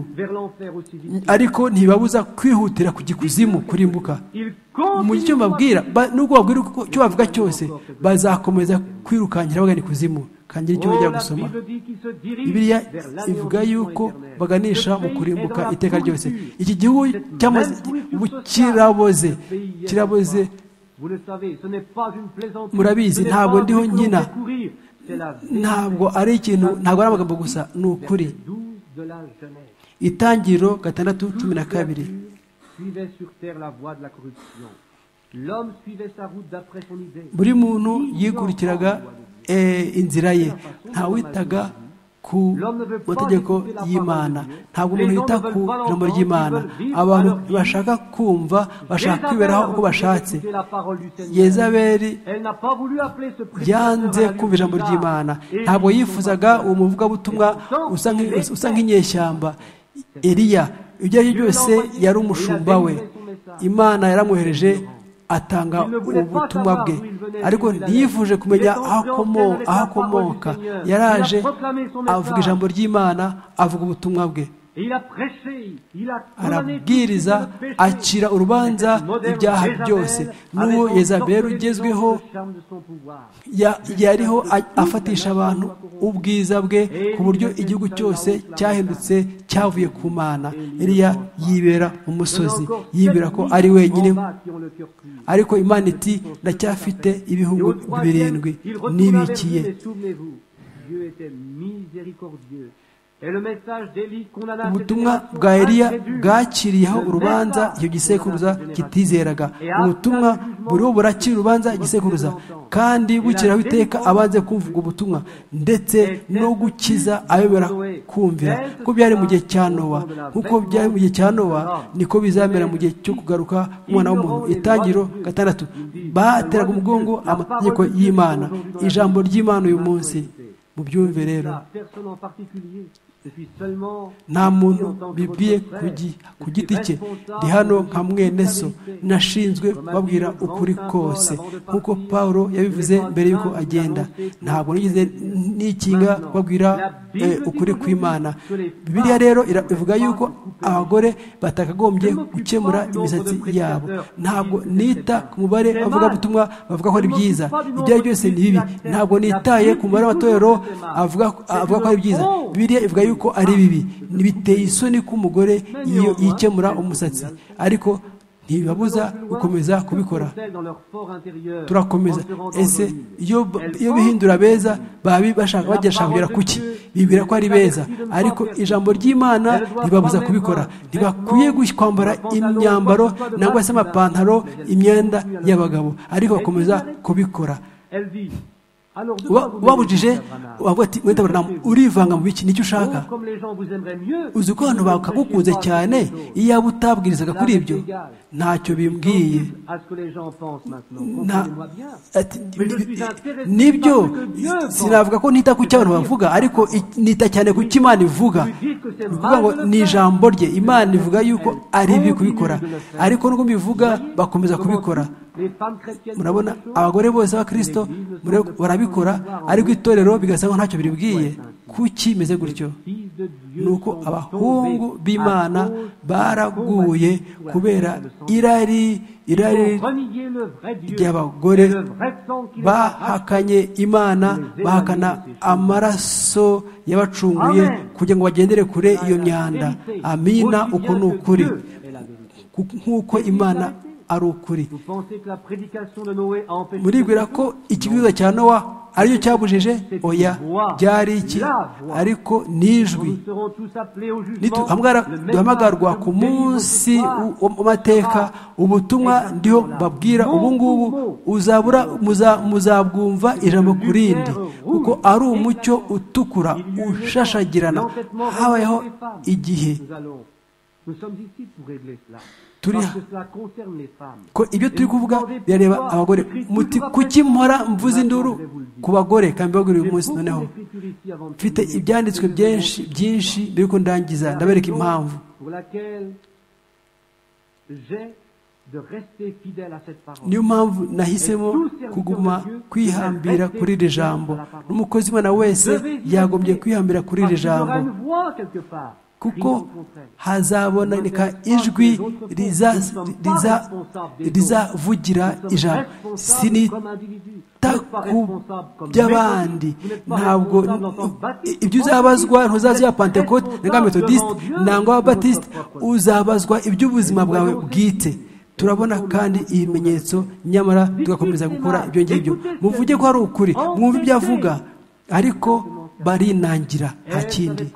ariko ntibabuza kwihutira kujya ikuzimu kurimbuka mu cyo babwira nubwo babwira icyo bavuga cyose bazakomeza kwirukankira bagana ikuzimu kangira icyo bongera gusoma bibiliya ivuga yuko baganisha mu kurimbuka iteka ryose iki gihugu cyamaze kiraboze kiraboze murabizi ntabwo ndiho nkina ntabwo ari ikintu ntabwo ari amagambo gusa ni ukuri itangiriro gatandatu cumi na kabiri buri muntu yikurikiraga inzira ye ntawitaga ku mategeko y'imana ntabwo umuntu yita ku ijambo ry'imana abantu bashaka kumva bashaka kwiberaho uko bashatse yezaberi yanze kumva ijambo ry'imana ntabwo yifuzaga uwo muvugabutumwa usa nk'inyeshyamba eriya ibyo ari byo byose yari umushumba we imana yaramwohereje atanga ubutumwa bwe ariko ntiyifuje kumenya aho akomoka yaraje avuga ijambo ry'imana avuga ubutumwa bwe arabwiriza acira urubanza ibyaha byose n'uwo yezaberi ugezweho yariho afatisha abantu ubwiza bwe ku buryo igihugu cyose cyahindutse cyavuye ku mana iriya yibera umusozi yibera ko ari wenyine ariko imana iti ndacyafite ibihugu birindwi nibikiye ubutumwa bwa eriya bwakiriyeho urubanza iyo gisekuruza kitizeraga ubutumwa buriho burakira urubanza igisekuruza kandi bukiraho iteka abanze kumvuga ubutumwa ndetse no gukiza ayobora kumvira ko byari mu gihe cya nowa nk'uko byari mu gihe cya nowa niko bizamera mu gihe cyo kugaruka umwana w'umuntu itangiro gatandatu bateraga umugongo amategeko y'imana ijambo ry'imana uyu munsi mubyumve rero nta muntu bibiye ku giti cye ndi hano nka mwene so nashinzwe babwira ukuri kose nk'uko paul yabivuze mbere y'uko agenda ntabwo nigeze n'ikinga babwira ukuri kw'imana biriya rero ivuga yuko abagore batakagombye gukemura imisatsi yabo ntabwo nita ku mubare bavugabutumwa bavuga ko ari byiza ibyo ari byose ni bibi ntabwo nitaye ku mubare w'amatorero avuga ko ari byiza biriya ivuga yuko ari bibi ntibiteye isoni ko umugore yikemura umusatsi ariko ntibibabuza gukomeza kubikora turakomeza ese iyo bihindura beza babi bashaka bajya kugera kuki bibwira ko ari beza ariko ijambo ry'imana ribabuza kubikora ntibakwiye kwambara imyambaro nangwa se amapantaro imyenda y'abagabo ariko bakomeza kubikora ubabujije wavuga ati wenda buramu urivanga mu biki nicyo ushaka uzi ko abantu bakagukunze cyane iyo waba utabwirizaga kuri ibyo ntacyo bimbwiye nibyo sinavuga ko ntita ku cyo abantu bavuga ariko nita cyane ku cyo imana ivuga ni ukuvuga ngo ni ijambo rye imana ivuga yuko ari bibi kubikora ariko nubwo bivuga bakomeza kubikora murabona abagore bose b'abakirisito barabikora ariko itorero bigasa nkaho ntacyo biribwiye kuki imeze gutyo ni uko abahungu b'imana baraguye kubera irari irari ry'abagore bahakanye imana bahakana amaraso y'abacunguye kugira ngo bagendere kure iyo myanda amina uko ni ukuri nk'uko imana ari ukuri muribwira ko ikiguza cya nowa aricyo cyabujije oya byari iki ariko nijwi duhamagarwa ku munsi w'amateka ubutumwa ndiho babwira ubungubu uzabura muzabwumva ijambo ku rindi kuko ari umucyo utukura ushashagirana habayeho igihe ko ibyo turi kuvuga birareba abagore muti kuki mpora mvuze induru ku bagore kandi bagore uyu munsi noneho mfite ibyanditswe byinshi byinshi mbere yuko ndangiza ndabereka impamvu de rester fidèle à cette parole. niyo mpamvu nahisemo kuguma kwihambira kuri iri jambo n'umukozi w'imana wese yagombye kwihambira kuri iri jambo kuko hazaboneka ijwi rizavugira ijambo sinita ku by'abandi ntabwo ibyo uzabazwa ntuzazi ya pantekote nanga metodisite nanga wa batisite uzabazwa iby'ubuzima bwawe bwite turabona kandi ibimenyetso nyamara tugakomeza gukora ibyo ngibyo muvuge ko hari ukuri mwumve ibyo avuga ariko barinangira nta kindi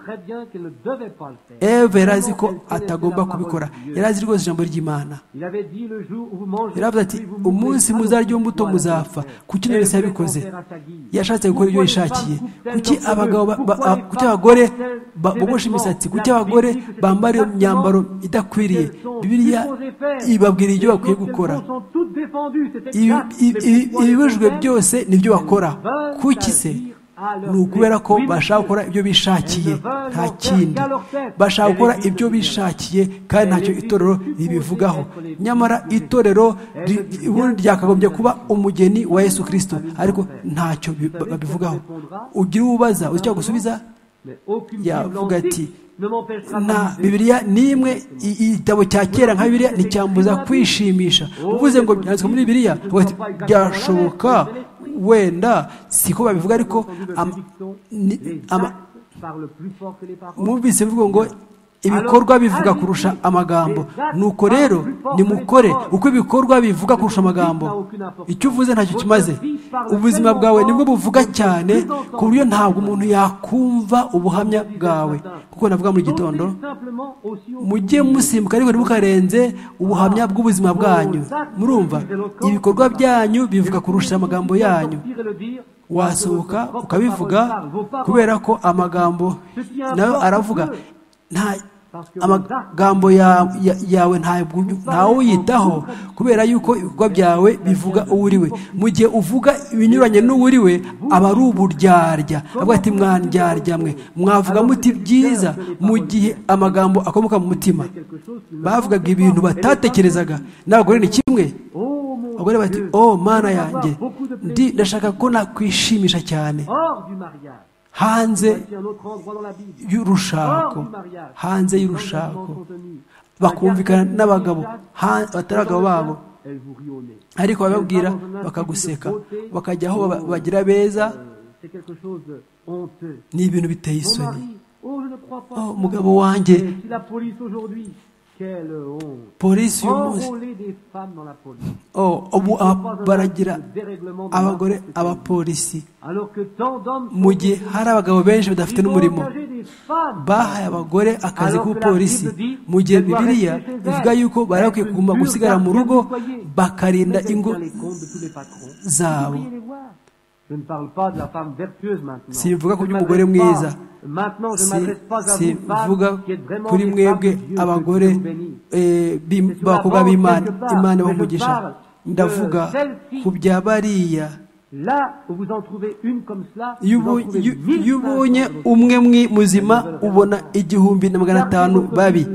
eve yari azi ko atagomba kubikora yari azi rwose ijambo ry'imana yaravuze ati umunsi muzarya imbuto muzapfa kuki nawe wese yabikoze yashatse gukora ibyo yishakiye kuki abagore bogosha imisatsi kuki abagore bambara imyambaro idakwiriye bibiriya ibabwira ibyo bakwiye gukora ibibujijwe byose nibyo bakora kuki se ni ukubera ko bashaka gukora ibyo bishakiye nta kindi bashaka gukora ibyo bishakiye kandi ntacyo itorero ribivugaho nyamara itorero ubundi ryakagombye kuba umugeni wa yesu kirisito ariko ntacyo babivugaho ugira ubaza uzi icyo gusubiza yavuga ati nta bibiriya n'imwe igitabo cya kera nka bibiriya nticyambuza kwishimisha uvuze ngo byanditswe muri bibiriya byashoboka wenda siko babivuga ariko mwumvise bivuga ngo ibikorwa bivuga kurusha amagambo nuko rero nimukore uko ibikorwa bivuga kurusha amagambo icyo uvuze ntacyo kimaze ubuzima bwawe nibwo buvuga cyane ku buryo ntabwo umuntu yakumva ubuhamya bwawe kuko navuga muri gitondo mujye musimbuka ariko ntimukarenze ubuhamya bw'ubuzima bwanyu murumva ibikorwa byanyu bivuga kurusha amagambo yanyu wasohoka ukabivuga kubera ko amagambo nayo aravuga nta amagambo yawe ntawe uyitaho kubera yuko ibikorwa byawe bivuga uwo uri we mu gihe uvuga ibinyuranye n'uwo uri we aba ari uburyarya avuga ati mwandyarya mwe mwavuga muti byiza mu gihe amagambo akomoka mu mutima bavugaga ibintu batatekerezaga n'abagore ni kimwe abagore bati oh mana yanjye ndi ndashaka ko nakwishimisha cyane hanze y'urushako hanze y'urushako bakumvikana n'abagabo batari abagabo babo ariko bababwira bakaguseka bakajya aho bagira beza ni ibintu biteye isoni umugabo wanjye polisi y'umunsi ubu baragira abagore abapolisi mu gihe hari abagabo benshi badafite n'umurimo bahaye abagore akazi k'ubupolisi mu gihe bibiriya bivuga yuko bari bakwiye kuguma gusigara mu rugo bakarinda ingo zabo sivuga ku by'umugore mwiza sivuga kuri mwebwe abagore b'abakobwa b'imana imana bamugisha ndavuga ku bya bariya iyo ubonye umwe muzima ubona igihumbi na magana atanu babi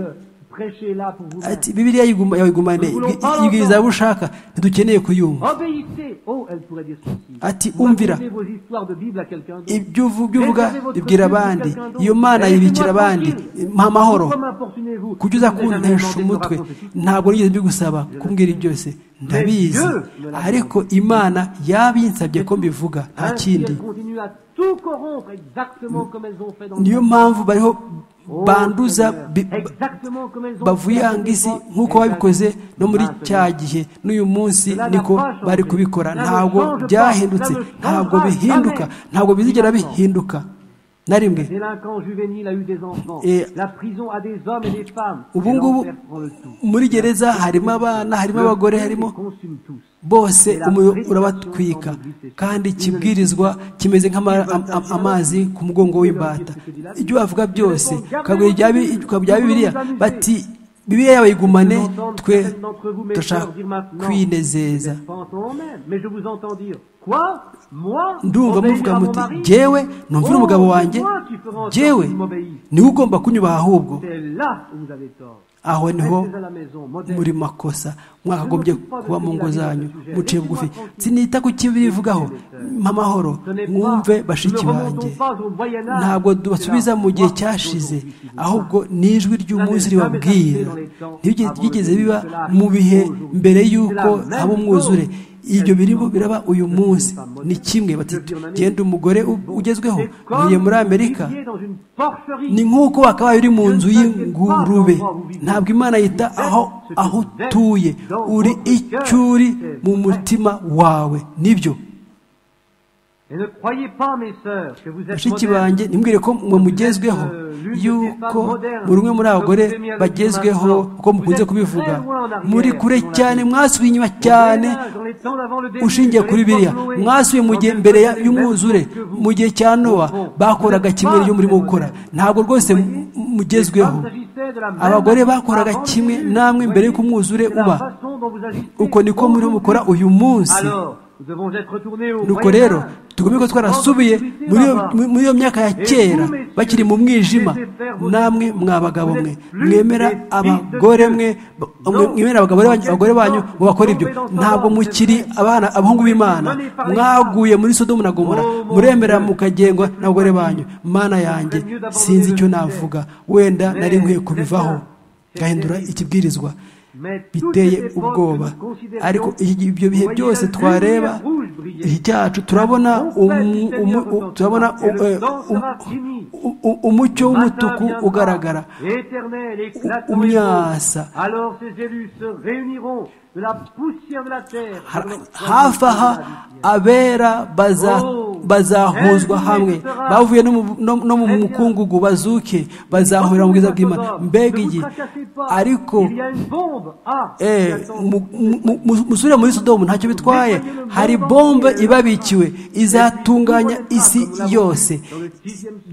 ati bibiriya yayigumane ibwiriza abo ushaka ntidukeneye kuyumva ati umvira ibyo uvuga ibwira abandi iyo mana yibikira abandi mpa amahoro kuko uza kuntesha umutwe ntabwo nigeze mbigusaba kumbwira byose ndabizi ariko imana yabinsabye ko mbivuga nta kindi niyo mpamvu bariho banduza bavuyanga isi nk'uko babikoze no muri cya gihe n'uyu munsi niko bari kubikora ntabwo byahindutse ntabwo bihinduka ntabwo bizigera bihinduka na rimwe ubu ngubu muri gereza harimo abana harimo abagore harimo bose umuriro urabatwika kandi kibwirizwa kimeze nk'amazi ku mugongo w'imbata ibyo bavuga byose ukagura bya bibiliya bati bibiliya yawe igumane twe dushaka kwinezeza ndumva muvuga muti jyewe numvira umugabo wanjye jyewe niwe ugomba kunyubaha ahubwo aho niho muri makosa mwakagombye kuba mu ngo zanyu muciye bugufi sinita ku kibivugaho mpamahoro mwumve bashiki banjye ntabwo tubasubiza mu gihe cyashize ahubwo n'ijwi ry'umunsi ribabwira ryigeze biba mu bihe mbere y'uko haba umwuzure ibyo birimo biraba uyu munsi ni kimwe genda umugore ugezweho uvuye muri amerika ni nk'uko wakabaye uri mu nzu y'ingurube ntabwo imana yita aho aho utuye uri icyo uri mu mutima wawe nibyo bashiki banjye nimwire ko mwe mugezweho yuko muri umwe muri abagore bagezweho uko mukunze kubivuga muri kure cyane mwasubiye inyuma cyane ushingiye kuri biriya mwasubiye mu gihe mbere y'umwuzure mu gihe cya nowa bakoraga kimwe n'ibyo murimo gukora ntabwo rwose mugezweho abagore bakoraga kimwe namwe mbere y'uko umwuzure uba uko niko muri mukora uyu munsi nuko rero tugomba ko twarasubiye muri iyo myaka ya kera bakiri mu mwijima namwe mwa bagabo mwe mwemera abagore mwe mwemera abagore banyu ngo bakore ibyo ntabwo mukiri abana abahungu b'imana mwaguye muri sodomu na gomora muremera mukagengwa n'abagore banyu mana yanjye sinzi icyo navuga wenda nari nkwiye kubivaho gahindura ikibwirizwa biteye ubwoba ariko ibyo bihe byose twareba cyacu turabona turabona umucyo w'umutuku ugaragara umyasa hafi aha abera bazahuzwa hamwe bavuye no mu mukungugu bazuke bazahurira mu bwiza bw'imana mbega igihe ariko musubire muri sodomu ntacyo bitwaye hari bombe ibabikiwe izatunganya isi yose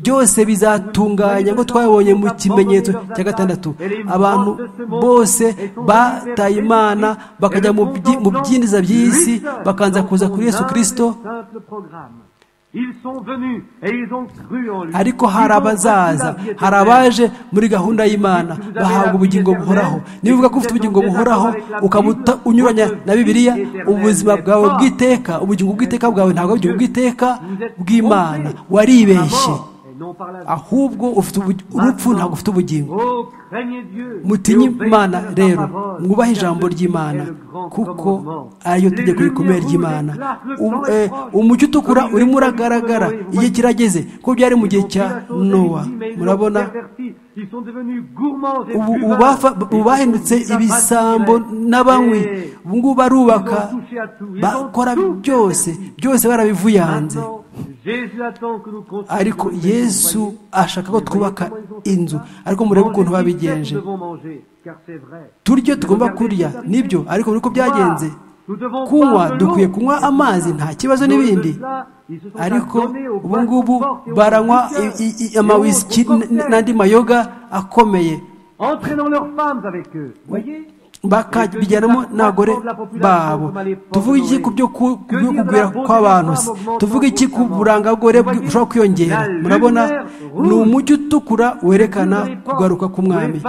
byose bizatunganya ngo twabonye mu kimenyetso cya gatandatu abantu bose bataye imana bakajya mu byinjiza by'isi bakanza kuza kuri yesu kirisito ariko hari abazaza hari abaje muri gahunda y'imana bahabwa ubugingo buhoraho niba uvuga ko ufite ubugingo buhoraho ukaba unyuranya na bibiliya ubuzima bwawe bw'iteka ubugingo bw'iteka bwawe ntabwo ari ubugingo bw'iteka bw'imana waribeshye ahubwo ufite urupfu ntabwo ufite ubugingo mutinye imana rero mwubahe ijambo ry'imana kuko ariyo tegeko rikomeye ry'imana umucyo utukura urimo uragaragara igihe kirageze ko byari mu gihe cya nowa murabona ubu bahindutse ibisambo n'abanywi ubu ngubu barubaka bakora byose byose barabivuyanze ariko yesu ashaka ko twubaka inzu ariko murebe ukuntu babigenje turyo tugomba kurya nibyo ariko uko byagenze kunywa dukwiye kunywa amazi nta kibazo n'ibindi ariko ubu ngubu baranywa amawisiki n'andi mayoga akomeye bakabijyanamo n'abagore babo tuvuga iki ku byo kugwira kw'abantu se tuvuga iki ku burangagore bushobora kwiyongera murabona ni umujyi utukura werekana kugaruka k'umwami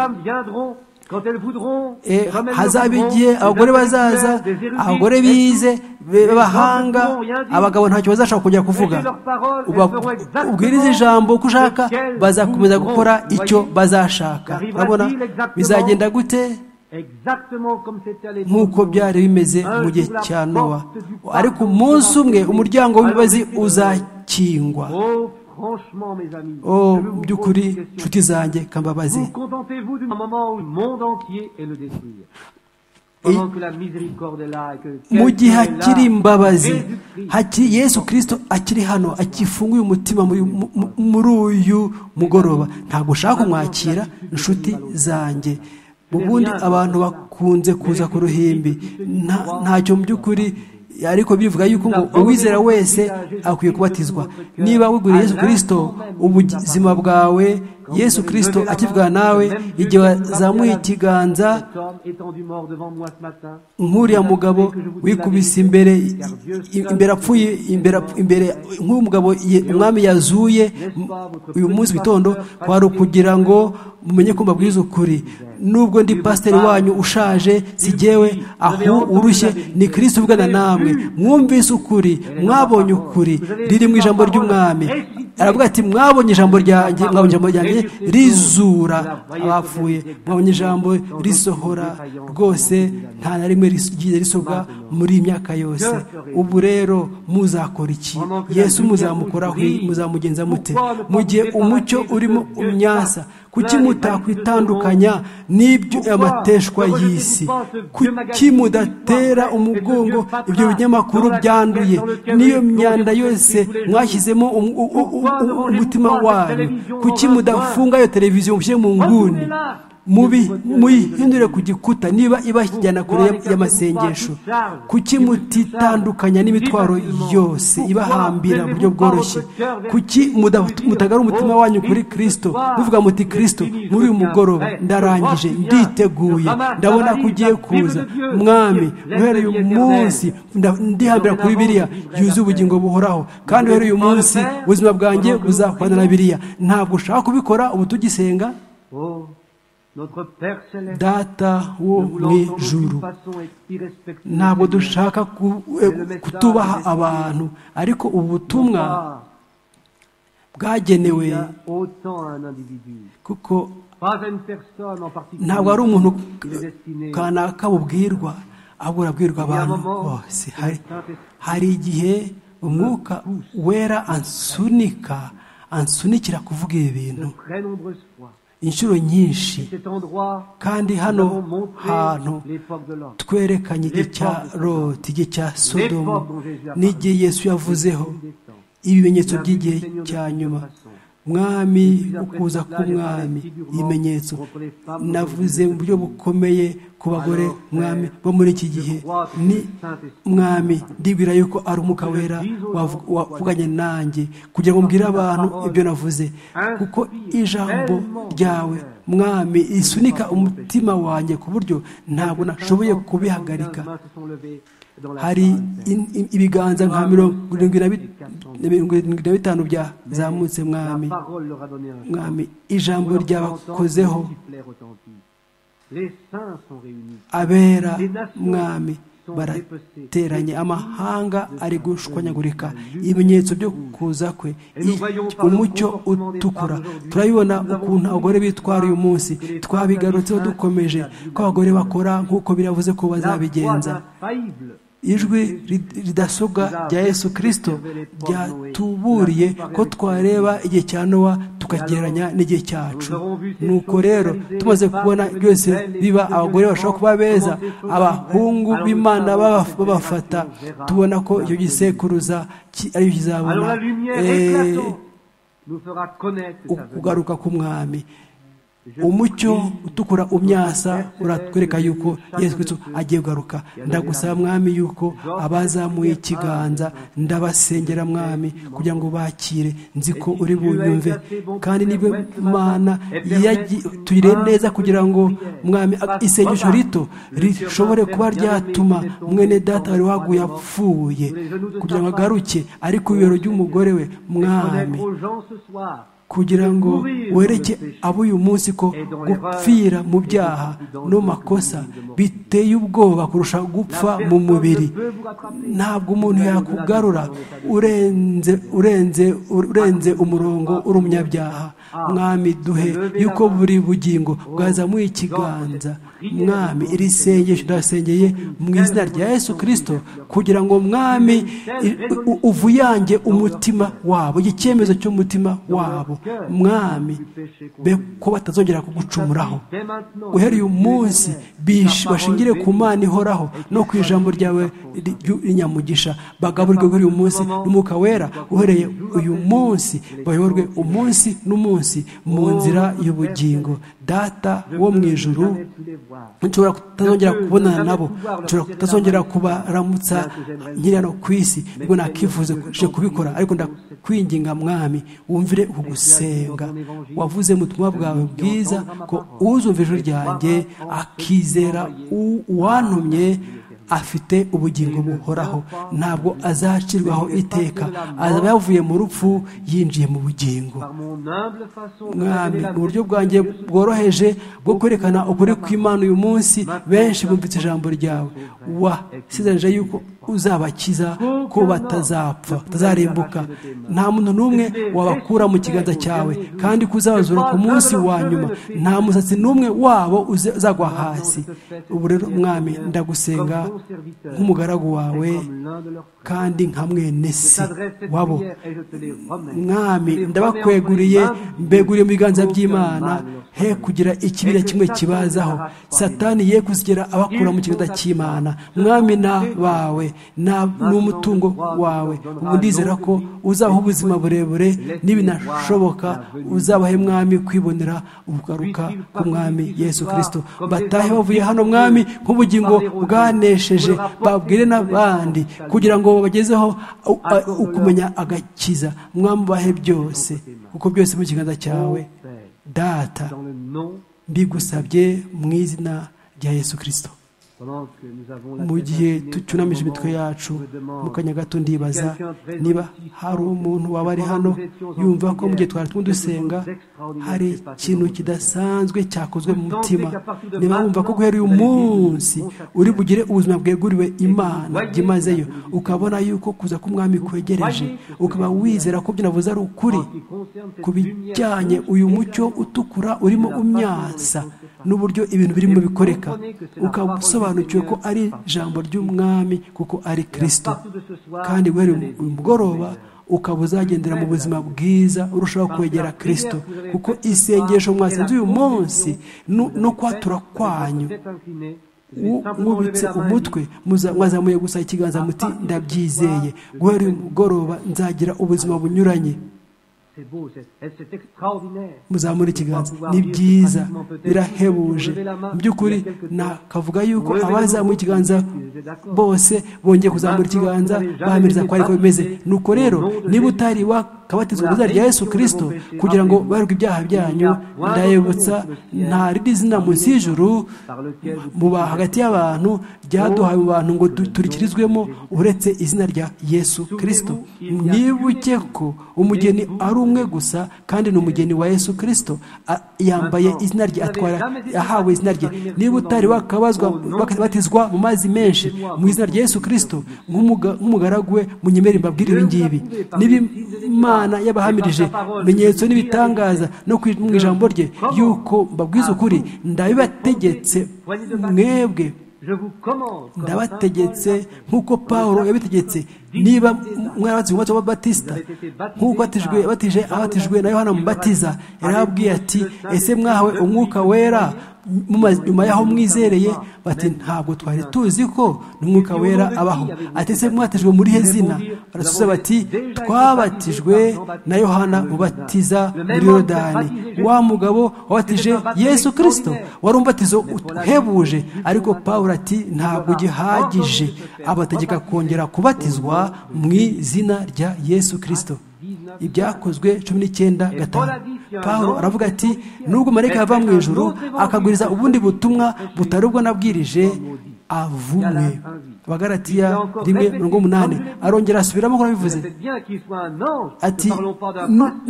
hazaba igihe abagore bazaza abagore bize b'abahanga abagabo ntacyo bazashobora kujya kuvuga ubwiriza ijambo uko ushaka bazakomeza gukora icyo bazashaka urabona bizagenda gute nk'uko byari bimeze mu gihe cya nowa ariko umunsi umwe umuryango w'imbabazi uzakingwa by'ukuri nshuti zanjye kambabazi mu gihe hakiri imbabazi yesu kirisito akiri hano akifunguye umutima muri uyu mugoroba ntabwo ushaka kumwakira inshuti zanjye ubundi abantu bakunze kuza ku ruhimbi ntacyo mu by'ukuri ariko bivuga yuko ngo uwizera wese akwiye kubatizwa niba wiguriye yesu kirisito ubuzima bwawe yesu kirisito akivugana nawe igihe wazamuye ikiganza nk'uriya mugabo wikubise imbere imbere apfuye imbere nk'uyu mugabo umwami yazuye uyu munsi witondo wari ukugira ngo mumenye ko mbabwiza ukuri nubwo ndi pasiteri wanyu ushaje sigewe aho urushye ni kirisiti uvugana namwe mwumvise ukuri mwabonye ukuri riri mu ijambo ry'umwami aravuga ati mwabonye ijambo ryanjye mwabonye ijambo ryanjye rizura abapfuye mwabonye ijambo risohora rwose nta na rimwe rigiye risobwa muri iyi myaka yose ubu rero muzakora iki yesu muzamukoraho muzamugenza mute mu gihe umucyo urimo umyasa kuki mutakwitandukanya amateshwa y'isi kuki mudatera umugongo ibyo binyamakuru byanduye n'iyo myanda yose mwashyizemo umutima wanyu kuki mudafunga iyo televiziyo mushyire mu nguni muyihindure ku gikuta niba ibajyana kure y'amasengesho kuki mutitandukanya n'imitwaro yose ibahambira mu buryo bworoshye kuki mutagara umutima wanyu kuri kirisito muvuga muti kirisito muri uyu mugoroba ndarangije nditeguye ndabona ko ugiye kuza mwami uhereye uyu munsi ndihambira kuri biriya yuzuye ubugingo buhoraho kandi uhereye uyu munsi ubuzima bwanjye buzakorana na biriya ntabwo ushaka kubikora ubu tugisenga data wo mu ijuru ntabwo dushaka kutubaha abantu ariko ubutumwa bwagenewe kuko ntabwo ari umuntu kanaka bubwirwa ahubwo urabwirwa abantu bose hari igihe umwuka wera ansunika ansunikira kuvuga ibi bintu inshuro nyinshi kandi hano hantu twerekanye igihe cya roti igihe cya sodomu n'igihe yesu yavuzeho ibimenyetso by'igihe cya nyuma mwami ukuza k'umwami ibimenyetso navuze mu buryo bukomeye ku bagore mwami bo muri iki gihe ni mwami ndibwira yuko ari umwuka wera wavuganye nanjye kugira ngo mbwire abantu ibyo navuze kuko ijambo ryawe mwami isunika umutima wanjye ku buryo ntabwo nashoboye kubihagarika hari ibiganza nka mirongo irindwi na bitanu byazamutse mwami mwami ijambo ryabakozeho abera mwami barateranye amahanga ari gushwanyagurika ibimenyetso byo kuza kwe umucyo utukura turabibona ukuntu abagore bitwara uyu munsi twabigarutseho dukomeje ko abagore bakora nk'uko biravuze ko bazabigenza ijwi ridasobwa rya yesu kirisito ryatuburiye ko twareba igihe cya nowa tukagereranya n'igihe cyacu nuko rero tumaze kubona byose biba abagore bashobora kuba beza abahungu b'imana babafata tubona ko icyo gisekuruza ariyo kizabona kugaruka k'umwami umucyo utukura umyasa uratwereka yuko yesu kirisito agiye kugaruka ndagusaba mwami yuko abazamuye ikiganza ndabasengera mwami kugira ngo bakire nzi ko uri bunyumve kandi niba mana tuyire neza kugira ngo mwami isengesho rito rishobore kuba ryatuma mwene data wari waguye apfuye kugira ngo agaruke ariko ibibero by'umugore we mwami kugira ngo wereke abo uyu munsi ko gupfira mu byaha no makosa biteye ubwoba kurusha gupfa mu mubiri ntabwo umuntu yakugarura urenze urenze urenze umurongo uri umunyabyaha mwami duhe yuko buri bugingo bwazamuye ikiganza mwami iri sengesho ndasengeye mu izina rya yesu kirisito kugira ngo mwami uvuyange umutima wabo icyemezo cy'umutima wabo mwami be ko batazongera kugucumuraho uhereye umunsi bashingire ku mana ihoraho no ku ijambo ryawe rinyamugisha bagaburirwe uhereye umunsi n'umwuka wera uhereye uyu munsi bayoborwe umunsi n'umunsi munsi mu nzira y'ubugingo data wo mu ijuru nshobora kutazongera kubonana nabo nshobora kutazongera kubaramutsa nkiri hano ku isi nibwo nakifuza kubikora ariko ndakwinginga mwami wumvire ugusenga wavuze mu butumwa bwawe bwiza ko uzumva ijwi ryanjye akizera uwantumye afite ubugingo buhoraho ntabwo azacirwaho iteka azaba yavuye mu rupfu yinjiye mu bugingo mwami uburyo bwanjye bworoheje bwo kwerekana ukuri kw'imana uyu munsi benshi bumvise ijambo ryawe wasizanije yuko uzabakiza ko batazapfa batazarimbuka nta muntu n'umwe wabakura mu kiganza cyawe kandi ko uzabazura ku munsi wa nyuma nta musatsi n'umwe wabo uzagwa hasi ubu rero mwami ndagusenga nk'umugaragu wawe kandi nka mwene se wabo mwami ndabakweguriye mbeguriye mu biganza by'imana he kugira ikibira kimwe kibazaho satani ye kuzigera abakura mu kiganza cy'imana mwami na bawe n'umutungo wawe ubu ndizera ko uzaha ubuzima burebure n'ibinashoboka uzabahe mwami kwibonera ugaruka ku mwami yesu kirisito batahe bavuye hano mwami nk'ubugingo bwanesheje babwire n'abandi kugira ngo babagezeho ukumenya agakiza mwambahe byose kuko byose mu kiganza cyawe data mbigusabye mu izina rya yesu kirisito mu gihe tucunamije imitwe yacu mu kanya gato ndibaza niba hari umuntu waba ari hano yumva ko mu gihe twari turimo dusenga hari ikintu kidasanzwe cyakozwe mu mutima niba wumva ko guhera uyu munsi uri bugire ubuzima bweguriwe imana byimazeyo ukabona yuko kuza k'umwami kwegereje ukaba wizera ko byinavuze ari ukuri ku bijyanye uyu mucyo utukura urimo umyasa n'uburyo ibintu birimo bikoreka ukaba usobanukiwe ko ari ijambo ry'umwami kuko ari kirisito kandi guhera uyu mugoroba ukaba uzagendera mu buzima bwiza urushaho kwegera kirisito kuko isengesho mwasenze uyu munsi no kwatura kwanyu mwubitse umutwe mwazamuye gusa ikiganza muti ndabyizeye guhera uyu mugoroba nzagira ubuzima bunyuranye muzamura ikiganza ni byiza birahebuje mu by'ukuri nakavuga yuko abazamuye ikiganza bose bongeye kuzamura ikiganza bahamiriza ko ariko bimeze nuko rero niba utari wakabatizwa mu izina rya yesu kirisito kugira ngo barwe ibyaha byanyu ndayibutsa nta rindi zina munsi y'ijuru muba hagati y'abantu ryaduhaye abantu ngo duturikirizwemo uretse izina rya yesu kirisito nibuke ko umugeni ari umwe gusa kandi ni umugeni wa yesu kirisito yambaye izina rye atwara ahawe izina rye niba utari wakabatizwa mu mazi menshi mu izina rya yesu kirisito nk'umugaragu we munyemere mbabwire ibi ngibi n'ibimana yabahamirije ibimenyetso n'ibitangaza no mu ijambo rye yuko mbabwiza ukuri ndabibategetse mwebwe ndabategetse nk'uko paul yabitegetse niba mwarabatijwe umunsi w'ababatisita nk'uko batije abatijwe na yohana mubatiza yarababwiye ati ese mwahawe umwuka wera nyuma y'aho mwizereye bati ntabwo twari tuzi ko n'umwuka wera abaho ati ese mwatijwe muri he zina barasubiza bati twabatijwe na yohana ubatiza muri yorodani wa mugabo wabatije yesu kirisito wari umubatizo uhebuje ariko paul ati ntabwo gihagije abategeka kongera kubatizwa mu izina rya yesu kirisito ibyakozwe cumi n'icyenda gatanu paul aravuga ati nubwo marayika yava mu ijuru akaguriza ubundi butumwa butari ubwo nabwirije avumwe abagaratiya rimwe mirongo umunani arongera asubiramo ko abivuze ati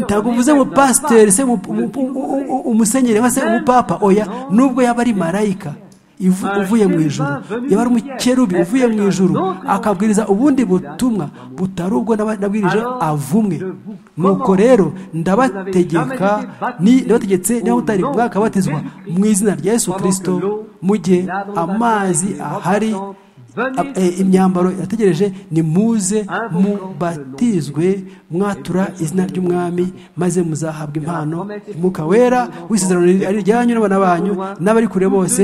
ntabwo uvuze ngo pasiteri se umusenyeri se umupapa oya nubwo yaba ari marayika uvuye mu ijuru yaba ari umukerubi uvuye mu ijuru akabwiriza ubundi butumwa butari ubwo nabwirije avumwe nuko rero ndabategeka ndabategetse niba utari bwakabatizwa mu izina rya yesu kirisito mu gihe amazi ahari imyambaro yategereje ni muze mubatizwe mwatura izina ry'umwami maze muzahabwa impano umwuka wera w'isezerano ari iryanyu n'abana banyu n'abari kure bose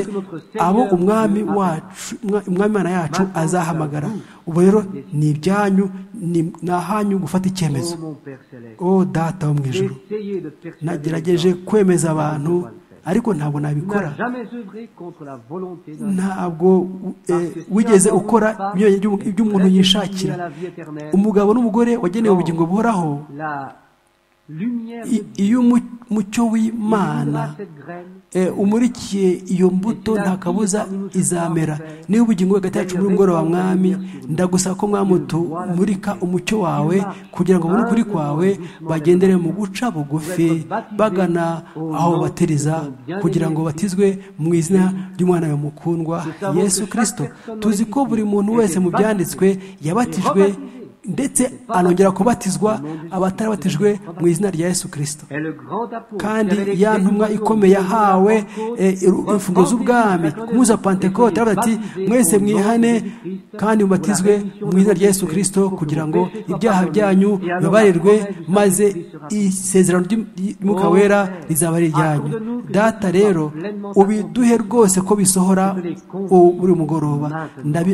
abo umwami wacu umwami imana yacu azahamagara ubu rero ni ibyanyu ni ahanyu gufata icyemezo o data wo mu ijoro nagerageje kwemeza abantu ariko ntabwo nabikora ntabwo wigeze ukora ibyo umuntu yishakira umugabo n'umugore wagenewe ubugingo buhoraho iyo umucyo w'imana umurikiye iyo mbuto nta kabuza izamera niba ubugingo hagati yacu muri umugoroba mwami ndagusaba ko umurika umucyo wawe kugira ngo ubone ukuri kwawe bagendere mu guca bugufi bagana aho bateriza kugira ngo batizwe mu izina ry'umwana we mukundwa yesu kirisito tuzi ko buri muntu wese mu byanditswe yabatijwe ndetse anongera kubatizwa abatarabatijwe mu izina rya yesu kirisito kandi ya ntumwa ikomeye yahawe imfunguzo z'ubwami kunyuza pantekote aravuga ati mwese mwihane kandi mubatizwe mu izina rya yesu kirisito kugira ngo ibyaha byanyu bibarirwe maze isezerano ry'umwuka wera rizaba ari iryanyu data rero ubiduhe rwose ko bisohora buri mugoroba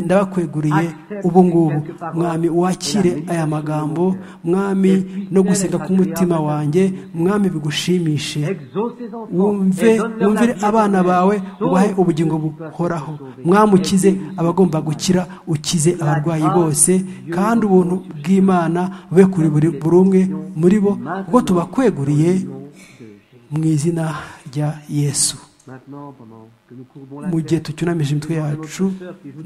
ndabakweguriye ubu ngubu mwami wakira aya magambo mwami no gusenga k'umutima wanjye mwami bigushimishe wumve wumvire abana bawe ubahe ubugingo buhoraho mwami ukize abagomba gukira ukize abarwayi bose kandi ubuntu bw'imana bube kuri buri umwe muri bo ubwo tubakweguriye mu izina rya yesu mu gihe tucyunamije imitwe yacu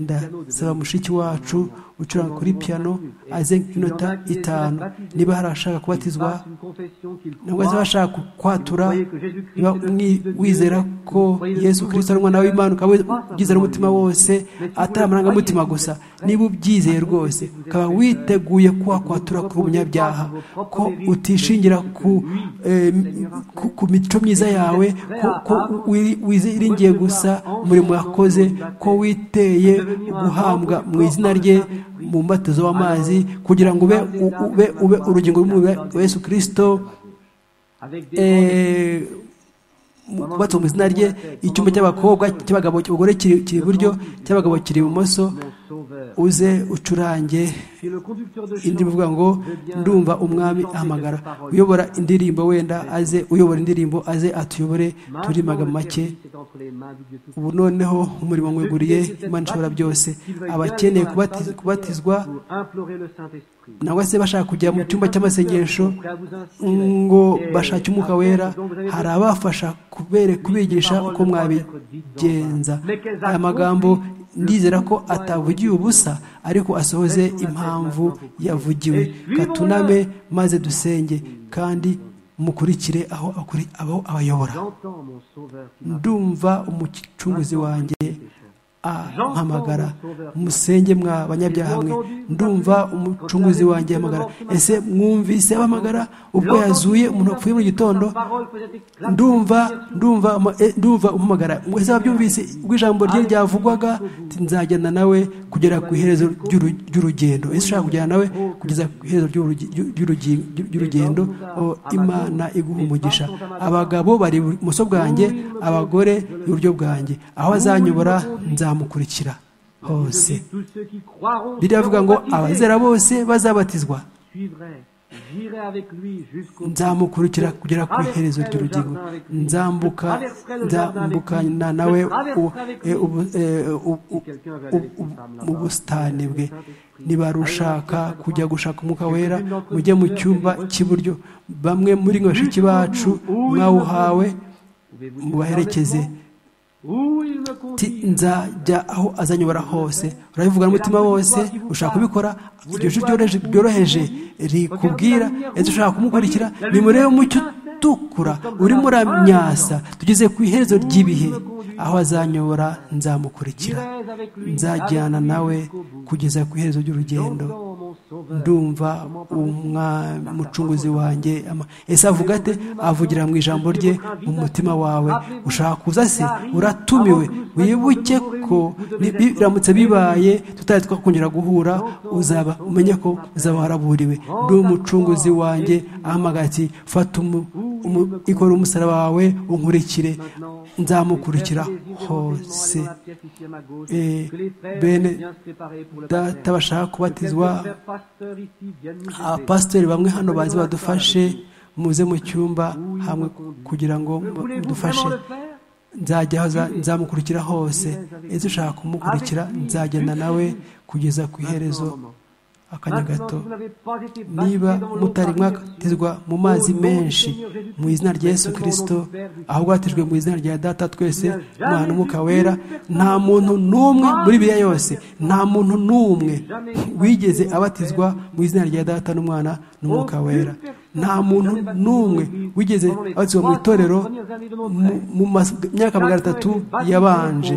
ndasaba mushiki wacu ucuranga kuri piyano aze nk'inota itanu niba hari ashaka kubatizwa ntabwo se bashaka kwatura niba wizera ko yesu kirisito ari umwana w'imana ukaba ubyizera umutima wose atari amarangamutima gusa niba ubyizeye rwose ukaba witeguye kuhakwatura ku bunyabyaha ko utishingira ku mico myiza yawe ko wiringiye gusa umurimo wakoze ko witeye guhambwa mu izina rye mu mbatizo w'amazi kugira ngo ube ube urugingo rw'umubiri Yesu kirisito kubatse mu izina rye icyumba cy'abakobwa cy'abagabo cy'abagore kiri iburyo cy'abagabo kiri ibumoso uze ucurange indirimbo uvuga ngo ndumva umwami ahamagara uyobora indirimbo wenda aze uyobora indirimbo aze atuyobore turi make ubu noneho umurimo mweguriye imana ishobora byose abakeneye kubatizwa nangwa se bashaka kujya mu cyumba cy'amasengesho ngo bashake umwuka wera hari abafasha kubigisha uko mwabigenza aya magambo ndizera ko atavugiwe ubusa ariko asohoze impamvu yavugiwe katuname maze dusenge kandi mukurikire aho abayobora ndumva umucunguzi wanjye ampamagara musenge mwa banyabyaha mwe ndumva umucunguzi wanjye ahamagara ese mwumvise abahamagara ubwo yazuye umuntu wapfuye mu gitondo ndumva ndumva ndumva umpamagara ese wabyumvise ubwo ijambo rye ryavugwaga nzajyana nawe kugera ku iherezo ry'urugendo ese ushaka kujyana nawe kugeza ku iherezo ry'urugendo imana iguha umugisha abagabo bari ibumoso bwanjye abagore iburyo bwanjye aho azanyobora nzamubwira mukurikira hose biriya avuga ngo abazera bose bazabatizwa nzamukurikira kugera ku iherezo ry'urugingo nzambuka nzambukana nawe ubusitani bwe niba rushaka kujya gushaka umwuka wera mujye mu cyumba cy'iburyo bamwe muri bashiki bacu mwawuhawe mubaherekeze nzajya aho azanyobora hose urabivuga n'umutima wose ushaka kubikora iryo jwi ryoroheje rikubwira ese ushaka kumukurikira nimurebe umucyo utukura uri muri myasa tugeze ku iherezo ry'ibihe aho azanyobora nzamukurikira nzajyana nawe kugeza ku iherezo ry'urugendo ndumva umucunguzi wanjye ese avuga ati avugira mu ijambo rye mu mutima wawe ushaka kuza se uratumiwe wibuke ko biramutse bibaye tutari twakongera guhura uzaba umenye ko uzaba waraburiwe ndi umucunguzi wanjye ahamagaye ati fata ikora umusaraba wawe unkurikire nzamukurikira hose bene data bashaka kubatizwa abapasitori bamwe hano bazi badufashe muze mu cyumba hamwe kugira ngo dufashe nzajya nzamukurikira hose ese ushaka kumukurikira nzagenda nawe kugeza ku iherezo akanya gato niba mutari mwatizwa mu mazi menshi mu izina rya yesu kirisito aho bwatijwe mu izina rya data twese umwana umwuka wera nta muntu n'umwe muri biriya yose nta muntu n'umwe wigeze abatizwa mu izina rya data n'umwana n'umwuka wera nta muntu n'umwe wigeze abatizwa mu itorero mu myaka magana atatu yabanje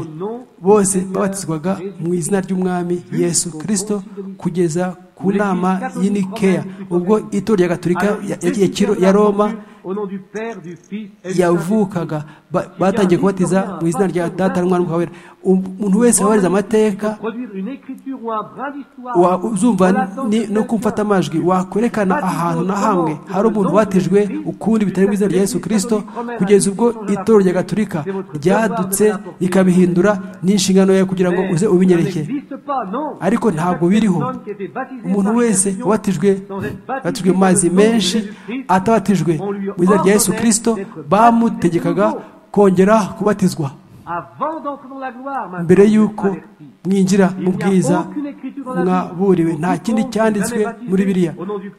bose babatizwaga mu izina ry'umwami yesu kirisito kugeza ku nama y'inikeya ubwo itorero rya gaturika ya roma yavukaga batangiye kubatiza mu izina rya data n'umwana wera umuntu wese wabariza amateka uzumva no kumfata amajwi wakwerekana ahantu na hamwe hari umuntu watijwe ukundi bitari mu izina rya yesu kirisito kugeza ubwo itorero rya gaturika ryadutse rikabihindura n'inshingano yawe kugira ngo uze ubinyereke ariko ntabwo biriho umuntu wese wabatijwe wabatijwe mu mazi menshi atabatijwe mu izina rya yesu kirisito bamutegekaga kongera kubatizwa mbere y'uko mwinjira mu bwiza mwaburiwe nta kindi cyanditswe muri biriya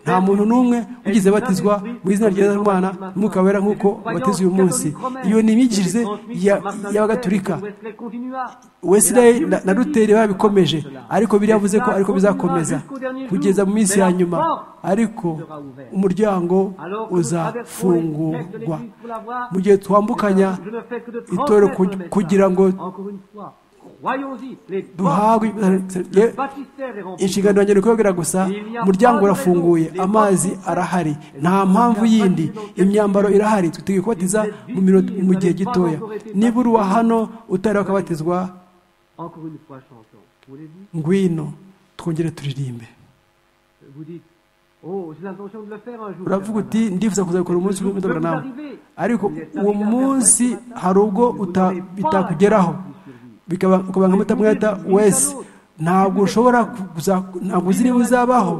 nta muntu n'umwe ugize abatizwa mu izina rya rwanda n'umwuka wera nk'uko bateze uyu munsi iyo ni imyigishirize y'abagatulika wesidayi na ruteri babikomeje ariko biriya yavuze ko ariko bizakomeza kugeza mu minsi ya nyuma ariko umuryango uzafungurwa mu gihe twambukanya itorero kugira ngo duhabwe inshingano yanjye ni ukubabwira gusa umuryango urafunguye amazi arahari nta mpamvu yindi imyambaro irahari twiteguye kubatiza mu gihe gitoya niba uri uwa hano utari wakabatizwa ngwino twongere turirimbe uravuga uti ndifuza kuzabikora umunsi w'imidoboro nawe ariko uwo munsi hari ubwo bitakugeraho bikaba nka mutamweta wese ntabwo ushobora ntabwo uzi niba uzabaho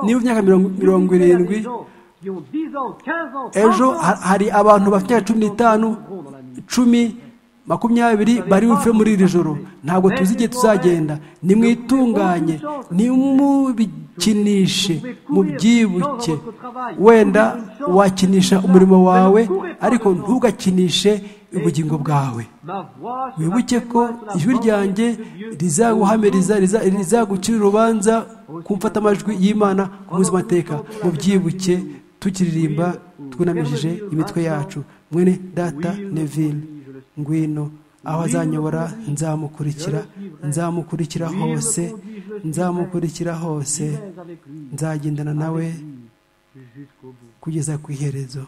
niba imyaka mirongo irindwi ejo hari abantu bafite cumi n'itanu cumi makumyabiri bari bupfe muri iri joro ntabwo tuzi igihe tuzagenda nimwitunganye nimubikinishe mubyibuke wenda wakinisha umurimo wawe ariko ntugakinishe ubugingo bwawe wibuke ko ijwi ryanjye rizaguhamiriza rizagucira urubanza ku amajwi y'imana ku munsi w'amateka mu byibuke tukiririmba twunamishije imitwe yacu mwene data nevine ngwino aho azanyobora nzamukurikira nzamukurikira hose nzamukurikira hose nzagendana nawe kugeza ku iherezo